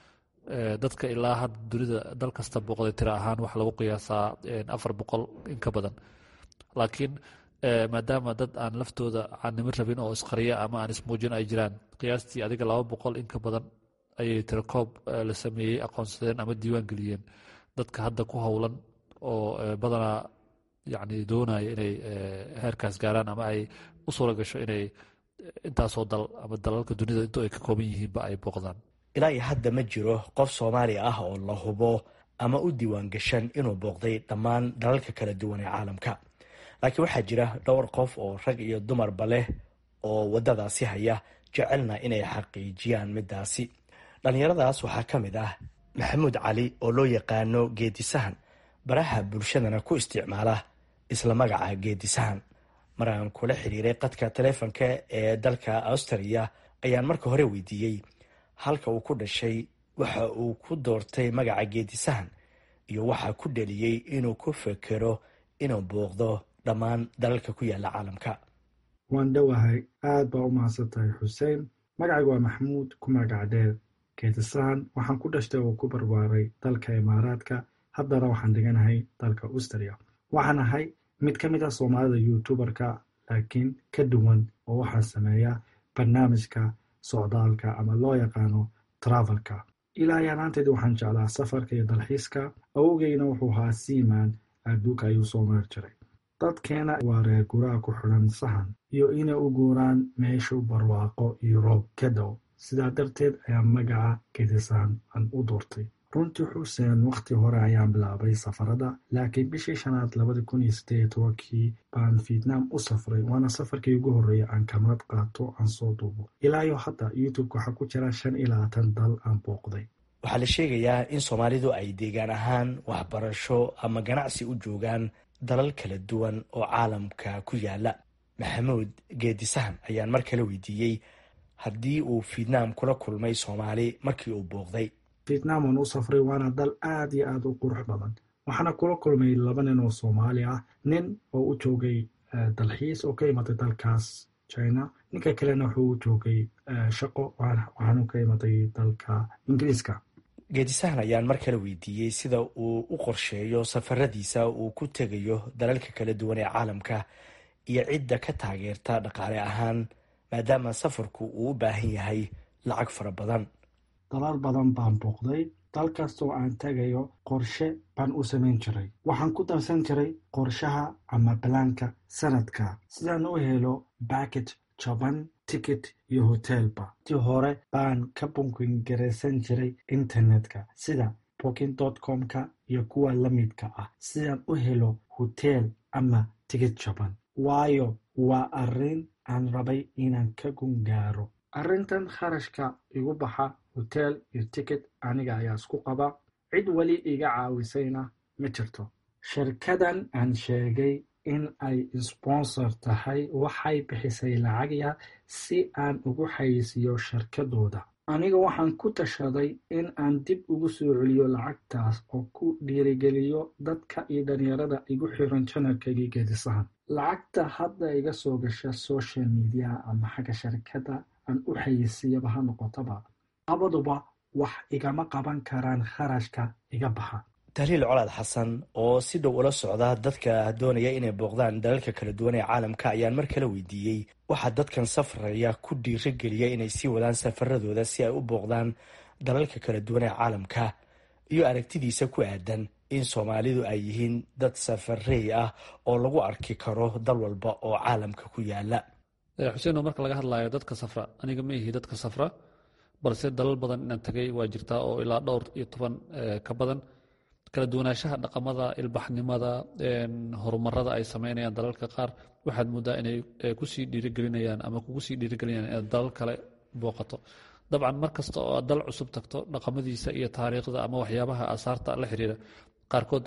Speaker 13: dadka ilaa hadda dunida dal kasta booqday tiro ahaan waxaa lagu qiyaasaa afar boqol in ka badan laakiin maadaama dad aan laftooda caannimo rabin oo isqariya ama aan ismuujin ay jiraan qiyaastii adiga laba boqol in ka badan ayay tirakoob la sameeyey aqoonsadeen ama diiwaan geliyeen dadka hadda ku howlan oo badanaa yani doonaya inay heerkaas gaaraan ama ay u suura gasho inay intaasoo dal ama dalalka dunida intoo ay ka kooban yihiinba ay booqdaan
Speaker 12: ilaa iyo hadda ma jiro qof soomaali ah oo la hubo ama u diiwaan gashan inuu booqday dhammaan dalalka kala duwan ee caalamka laakiin waxaa jira dhowr qof oo rag iyo dumarba leh oo waddadaasi haya jecelna inay xaqiijiyaan middaasi dhallinyaradaas waxaa ka mid ah maxamuud cali oo loo yaqaano geedisahan baraha bulshadana ku isticmaala isla magaca geedisahan mar aan kula xiriiray qadka taleefonka ee dalka australia ayaan marka hore weydiiyey halka uu ku dhashay waxa uu ku doortay magaca geedisahan iyo waxaa ku dheliyey inuu ku fekero inuu booqdo dhammaan dalalka ku yaala caalamka
Speaker 14: waan dhowahay aad baa u mahadsan tahay xuseen magacaygu waa maxamuud ku magac dheer geedisahan waxaan ku dhashtay oo ku barbaaray dalka imaaraadka haddana waxaan deganahay dalka austria waxaan ahay mid ka mid ah soomaalida youtuberka laakiin ka duwan oo waxaa sameeya barnaamijka socdaalka ama loo yaqaano travelka ilaa yaanaanteed waxaan jeclaa safarka iyo dalxiiska awowgeyna wuxuu ahaa siimaan adduunka ayuu soo meer jiray dadkeena waa reer guraha ku xidhan sahan iyo inay u guuraan meeshu barwaaqo iyo roob ka dhow sidaa darteed ayaa magaca gedisahan aan u doortay runtii xuseen wakhti hore ayaan bilaabay safarada laakiin bishii shanaad labadi kun iyo siddeed iyo tobankii baan vietnam u safray waana safarkii ugu horreeya aan kamarad qaato aan soo duubo ilaa iyo hadda youtube waxaa ku jira shan iyo labaatan dal aan booqday
Speaker 12: waxaa la sheegayaa in soomaalidu ay deegaan ahaan waxbarasho ama ganacsi u joogaan dalal kala duwan oo caalamka ku yaala maxamuud geedisahan ayaan mar kale weydiiyey haddii uu vietnam kula kulmay soomaali markii uu booqday
Speaker 14: vietnam waan u safray waana dal aad iyo aad u qurux badan waxaana kula kulmay laba nin oo soomaali ah nin oo u joogay dalxiis oo ka imatay dalkaas china ninka kalena wuxuu u joogay shaqo waxaanu ka imatay dalka ingiriiska
Speaker 12: geedisahan ayaan mar kale weydiiyey sida uu u qorsheeyo safaradiisa uu ku tegayo dalalka kala duwan ee caalamka iyo cidda ka taageerta dhaqaale ahaan maadaama safarku uu u baahan yahay lacag fara badan
Speaker 14: dalal badan baan booqday dal kastoo aan tegayo qorshe baan u samayn jiray waxaan ku darsan jiray qorshaha ama balaanka sanadka sidaan u helo backet jaban ticket iyo hotelba ti hore baan ka bunkin garaysan jiray internetka sida booking com-ka iyo kuwa la midka ah sidaan u helo hotel ama tigid jaban waayo waa arrin aan rabay inaan ka gungaaro arrintan kharashka igu baxa hotel iyo ticket aniga ayaa isku qaba cid weli iga caawisayna ma jirto shirkadan aan sheegay in ay sponsor tahay waxay bixisay lacag yar si aan ugu xayisiiyo shirkadooda aniga waxaan ku tashaday in aan dib ugu soo celiyo lacagtaas oo ku dhiirigeliyo dadka iyo dhalinyarada igu xiran janalkaygii geedisahan lacagta hadda iga soo gasha social media ama xagga shirkadda aan u xayisiiyaba ha noqotaba labaduba wax igama qaban karaan kharashka iga baxa
Speaker 12: tahliil colaad xasan oo si dhow ula socda dadka doonaya inay booqdaan dalalka kala duwan ee caalamka ayaan mar kale weydiiyey waxaa dadkan safraya ku dhiirageliya inay sii wadaan safaradooda si ay u booqdaan dalalka kala duwan ee caalamka iyo aragtidiisa ku aadan in soomaalidu ay yihiin dad safarey ah oo lagu arki karo dal walba oo caalamka ku yaala
Speaker 13: xuseeno marka laga hadlayo dadka safra aniga ma ihi dadka safra balse dalal badan inaan tagay waa jirtaa oo ilaa dhowr iyo toban ka badan kala duwanaanshaha dhaqamada ilbaxnimada horumarada ay sameynayaan dalalka qaar waxaad moodaa inay kusii dhiirigelinayaan ama kugu sii dhiirigelinayaan inaad dalal kale booqato dabcan mar kasta oo aad dal cusub tagto dhaqamadiisa iyo taariikhda ama waxyaabaha asaarta la xiriira qaarkood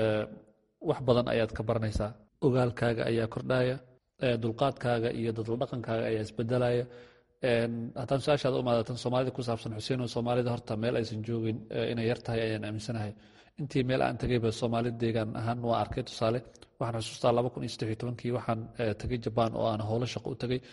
Speaker 13: wax badan ayaad ka baranaysaa ogaalkaaga ayaa kordhaya dulqaadkaaga iyo dadla dhaqankaaga ayaa isbedelaya haddaan su-aashaada umaadatan soomaalida ku saabsan xuseen oo soomaalida horta meel aysan joogin inay yar tahay ayaan aaminsanahay intii meel aan tagayba soomaalida deegaan ahaan waa arkay tusaale waxaan xusuustaa laba kun iyo saddex iyo tobankii waxaan tagay jabaan oo aan howlo shaqo u tagay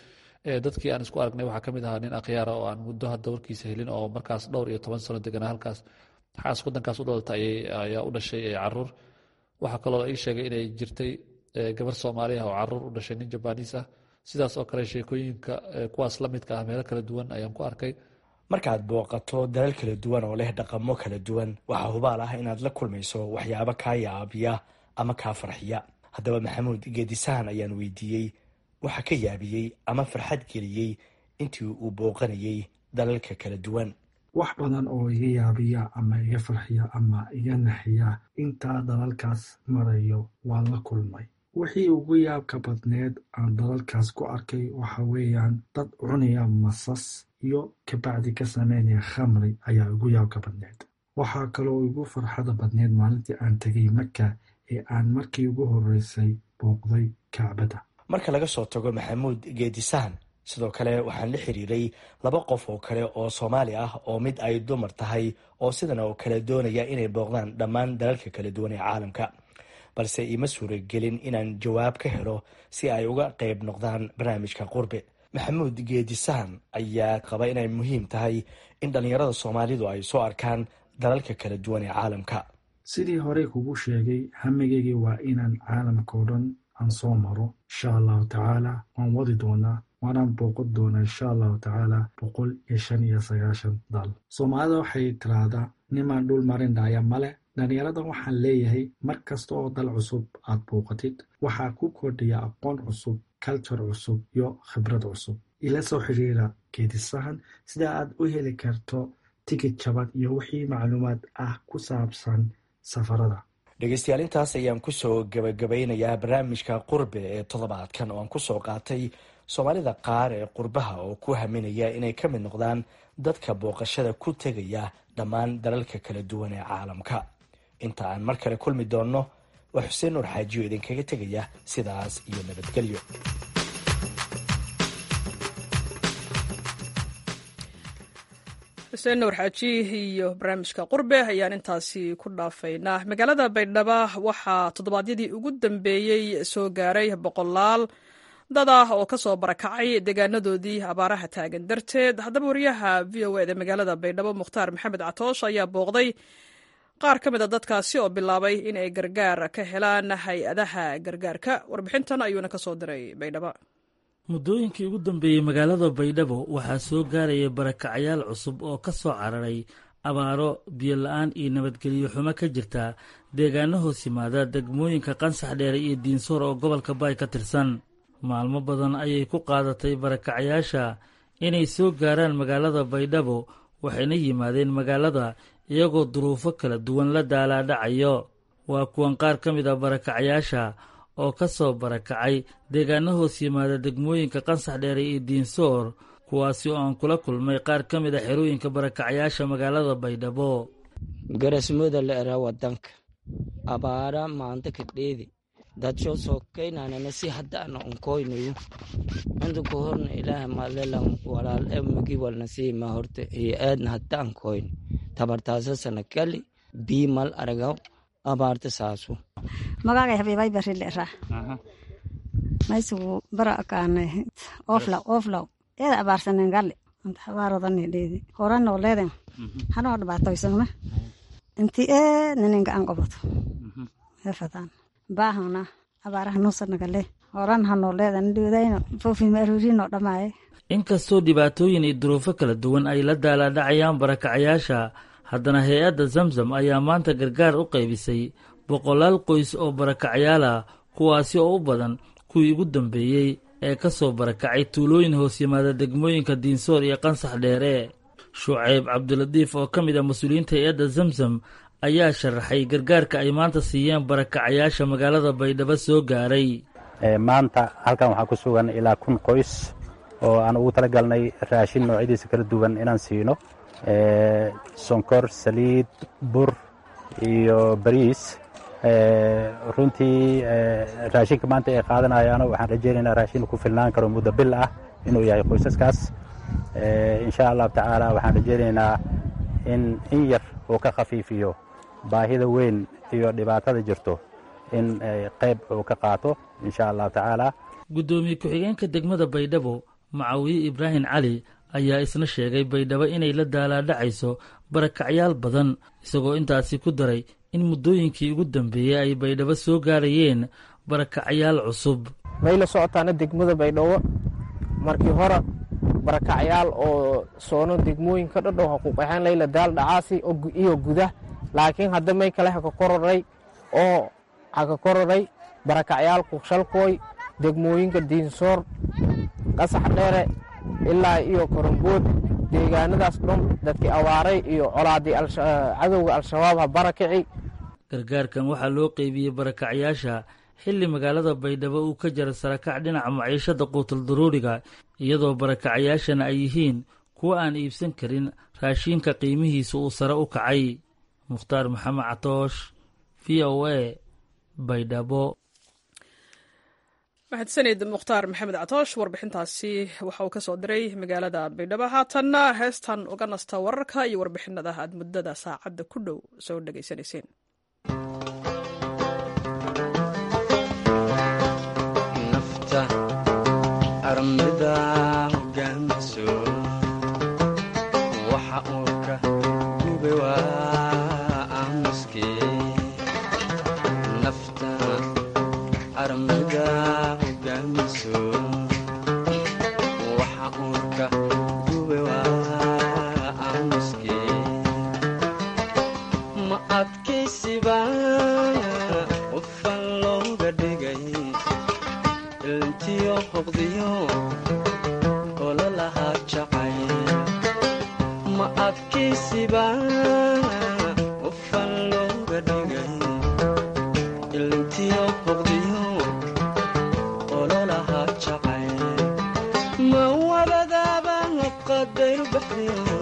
Speaker 13: dadkii aan isku aragnay waxaa ka mid ahaa nin akhyaara oo aan muddo hadda warkiisa helin oo markaas dhowr iyo toban sano deganaa halkaas xaas wadankaas u dhalatay ayaa u dhashay caruur waxaa kaloo ii sheegay inay jirtay gabar soomaali ah oo caruur u dhashay nin jabaniis ah sidaas oo kale sheekooyinka kuwaas la midka ah meelo kala duwan ayaan ku arkay
Speaker 12: markaad booqato dalal kala duwan oo leh dhaqamo kala duwan waxaa hubaal ah inaad la kulmayso waxyaabo kaa yaabiya ama kaa farxiya haddaba maxamuud geedisahan ayaan weydiiyey waxa ka yaabiyey ama farxad geliyey intii uu booqanayay dalalka kala duwan
Speaker 14: wax badan oo iga yaabiya ama iga farxiya ama iga naxiya intaa dalalkaas marayo waan la kulmay wixii ugu yaabka badneed aan dalalkaas ku arkay waxa weeyaan dad cunaya masas iyo kabacdi ka sameynaya khamri ayaa ugu yaabka badneed waxaa kaloo igu farxada badneed maalintii aan tegay maka ee aan markii ugu horeysay booqday kacbada
Speaker 12: marka laga soo tago maxamuud geedisahan sidoo kale waxaan la xiriiray laba qof oo kale oo soomaali ah oo mid ay dumar tahay oo sidan oo kale doonaya inay booqdaan dhammaan dalalka kala duwan ee caalamka balse iima suuragelin inaan jawaab ka helo si ay uga qayb noqdaan barnaamijka qurbe maxamuud geedisahan ayaa qaba inay muhiim tahay in dhallinyarada soomaalidu ay soo arkaan dalalka kala duwan ee caalamka
Speaker 14: sidii horey kugu sheegay hamigaygii waa inaan caalamka oo dhan aan soo maro insha allahu tacaala waan wadi doonaa waanaan booqan doonaa insha allahu tacaala boqol iyo shan iyo sagaashan dal soomaalida waxay tiraahdaa nimaan dhul marin dhaya male dhalinyaradan waxaan leeyahay mar kasta oo dal cusub aad booqatid waxaa ku kordhaya aqoon cusub culture cusub iyo khibrad cusub ila soo xiriira geedisahan sida aad u heli karto tigid jaban iyo wixii macluumaad ah ku saabsan safarada
Speaker 12: dhegeystayaal intaas ayaan kusoo gabagabaynayaa barnaamijka qurbe ee toddobaadkan oo aan kusoo qaatay soomaalida qaar ee qurbaha oo ku haminaya inay ka mid noqdaan dadka booqashada ku tegaya dhammaan dalalka kala duwan ee caalamka inta aan mar kale kulmi doonno waa xuseen nuur xaajiyo idinkaga tegaya sidaas iyo nabadgelyo
Speaker 1: xuseen nuur xaaji iyo barnaamijka qurbe ayaan intaasi ku dhaafaynaa magaalada baydhabo waxaa toddobaadyadii ugu dambeeyey soo gaaray boqolaal dad ah oo ka soo barakacay deegaanadoodii abaaraha taagan darteed haddaba wariyaha v o eda magaalada baydhabo mukhtaar maxamed catoosh ayaa booqday qaar ka mid a dadkaasi oo bilaabay in ay gargaar ka helaan hay-adaha gargaarka warbixintan ayuuna ka soo diray baydhabo
Speaker 15: muddooyinkii ugu dambeeyey magaalada baydhabo waxaa soo gaaraya barakacayaal cusub oo ka soo cararay abaaro biyola-aan iyo nabadgelyo xumo ka jirta deegaano hoos yimaada degmooyinka qansax dheere iyo diinsoor oo gobolka baay ka tirsan maalmo badan ayay ku qaadatay barakacayaasha inay soo gaaraan magaalada baydhabo waxayna yimaadeen magaalada iyagoo duruufo kala duwan la daalaadhacayo waa kuwan qaar ka mid a barakacayaasha oo ka soo barakacay deegaano hoos yimaada degmooyinka qansax dheere iyo diinsoor kuwaasi oo aan kula kulmay qaar ka mid a xerooyinka barakacayaasha magaalada baydhabo
Speaker 16: garasmooda la eraa wadanka abaara maanta kadheedi dadsho sokaynanana si hadda ana unkoynayo inta ku horna ilaaha malelan walaal emigi walna siima horta iyo aadna hadda ankoyn tabartaasa sana kali biimal aragaw abaarta saasu
Speaker 17: magagay habibay barile ra maysugu bara akaane oflaw oflaw eeda abaarsanen gali anta habaarodani dheedi horanoo leeden hanoo dhibaatoysana inti ee nininga an qoboto hefadaan baahana abaaraha nuusanagale horan hanoo leedan dhiwdayno foofima aruurino dhamaaye
Speaker 15: inkastoo dhibaatooyin iyo duruufo kala duwan ay la daalaadhacayaan barakacayaasha haddana hay-adda zamzam ayaa maanta gargaar u qaybisay boqolaal qoys oo barakacyaal ah kuwaasi oo u badan kuwii ugu dambeeyey ee ka soo barakacay tuulooyin hoos yimaada degmooyinka diinsoor iyo qansax dheere shucayb cabdilatiif oo ka mid ah mas-uuliyiinta hay-adda zamzam ayaa sharaxay gargaarka ay maanta siiyeen barakacayaasha magaalada baydhabo soo gaaray
Speaker 18: maanta halkan waxaa ku sugan ilaa kun qoys oo aan ugu tala galnay raashin noocyadiisa kala duwan inaan siino sonkor saliid bur iyo bariis runtii raashinka maanta ay qaadanayaano waxaan rajaynaynaa raashin ku filnaan karo muddo bil ah inuu yahay qoysaskaas insha allahu tacaala waxaan rajaynaynaa in in yar uu ka khafiifiyo baahida weyn iyo dhibaatada jirto in qayb uu ka qaato insha allahu tacaala
Speaker 15: guddoomiye ku-xigeenka degmada baydhabo macawiye ibraahim cali ayaa isna sheegay baydhabo inay la daalaadhacayso barakacyaal badan isagoo intaasi ku daray in muddooyinkii ugu dambeeyey ay baydhabo soo gaarayeen barakacyaal cusub
Speaker 19: may la socotaana degmada baydhabo markii hore barakacyaal oo soono degmooyinka dhadhow ha ku qaxeen layla daal dhacaasi iyo gudah laakiin hadda may kale haka kororay oo haka kororay barakacyaal kukshalkooy degmooyinka diinsoor qasax dheere ilaa iyo koronbood deegaanadaas dhan dadkii awaaray iyo colaadii cadowga al-shabaab ha barakici
Speaker 15: gargaarkan waxaa loo qeybiyey barakacyaasha xilli magaalada baydhabo uu ka jara sarakac dhinaca maciishada quutal daruuriga iyadoo barakacyaashana ay yihiin kuwa aan iibsan karin raashiinka qiimihiisa uu sare u kacay mukhtaar maxamed catoosh v o a baydhabo
Speaker 1: mahadsanid mukhtaar maxamed catoosh warbixintaasi waxa uu ka soo diray magaalada baydhabo haatanna heestan uga nasta wararka iyo warbixinada aad muddada saacadda ku dhow soo dhegaysanayseen
Speaker 20: armida hogaamiso waxa uu ka gube waa aamuske nafta armida hogaamiso waxa uu ka gube waa aamuske ma adkaysiba qofan looga dhigay ilntiyo hoqdiyo ololahaa jacay ma adkaysiba qofan looga dhigay ilntiyo hoqdiyo ololahaa jacay ma wabadaaba qadayru baxdiyo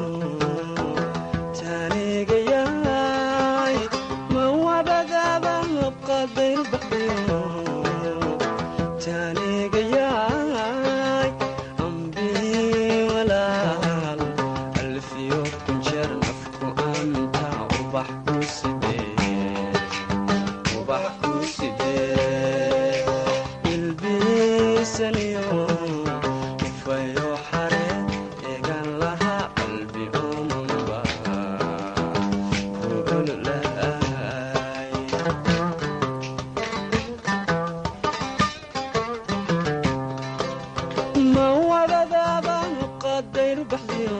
Speaker 20: taanigayaay ma wabadaaba qadayru baxdiyo taanigayaay ambii walaal alfiyo kunjeer nafku aantaa ubax ku sidee ubax ku sidee ilbiisaniyo ufayo xare eegan lahaa qalbi omanba kuululaay ma wadadaaba qadayru baxdiyo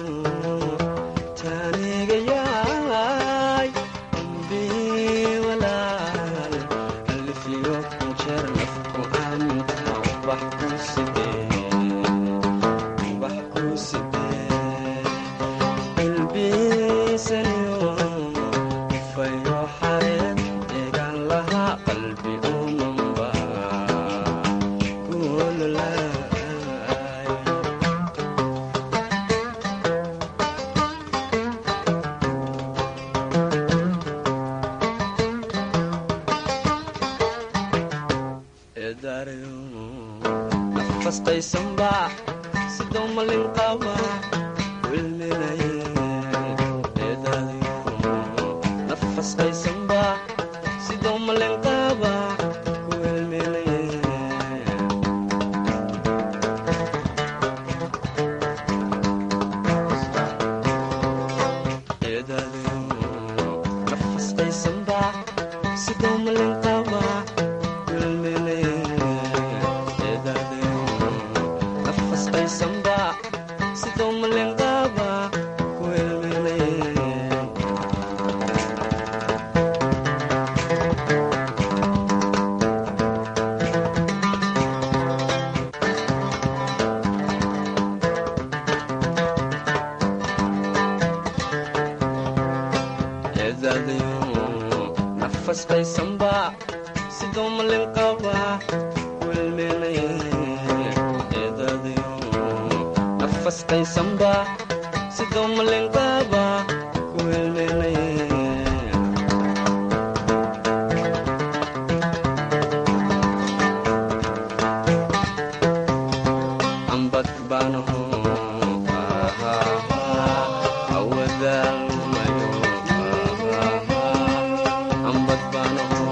Speaker 20: taanigayaay ambii walaal alfiyo kunjeer nafku aantaa ubax ku sidee ubax ku sidee ilbiisaniyo ufayo xareed eegan lahaa qalbi umanba kuululaay nafastaysanba sidoo malin qaba wilminaye nafastaysanba sidoo malin qaba wilminaye nafastaysanba sidoo malin qaba wilminaye nafasqaysanba sidoo malenqaaba ku elminaye eedadayo nafasqaysanba sidoo malenqaaba ku elminaye eedadayo nafasqaysanba sidoo malenqaaba ku elminaye ambad baanaho awadaalmayo ambad baanaho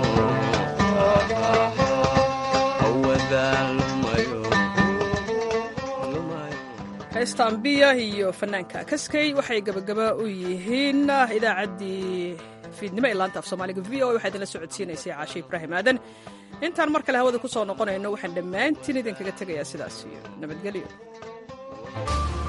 Speaker 20: awadaalmayo
Speaker 1: heesta ambiya iyo fanaanka kaskey waxay gabagaba u yihiin idaacaddii fiidnimo ee laanta af soomaaliga v o waxaa idinla socodsiinaysay caashe ibraahim aadan intaan mar kale hawada ku soo noqonayno waxaan dhammaantiin idinkaga tegayaa sidaas iyo nabadgelyo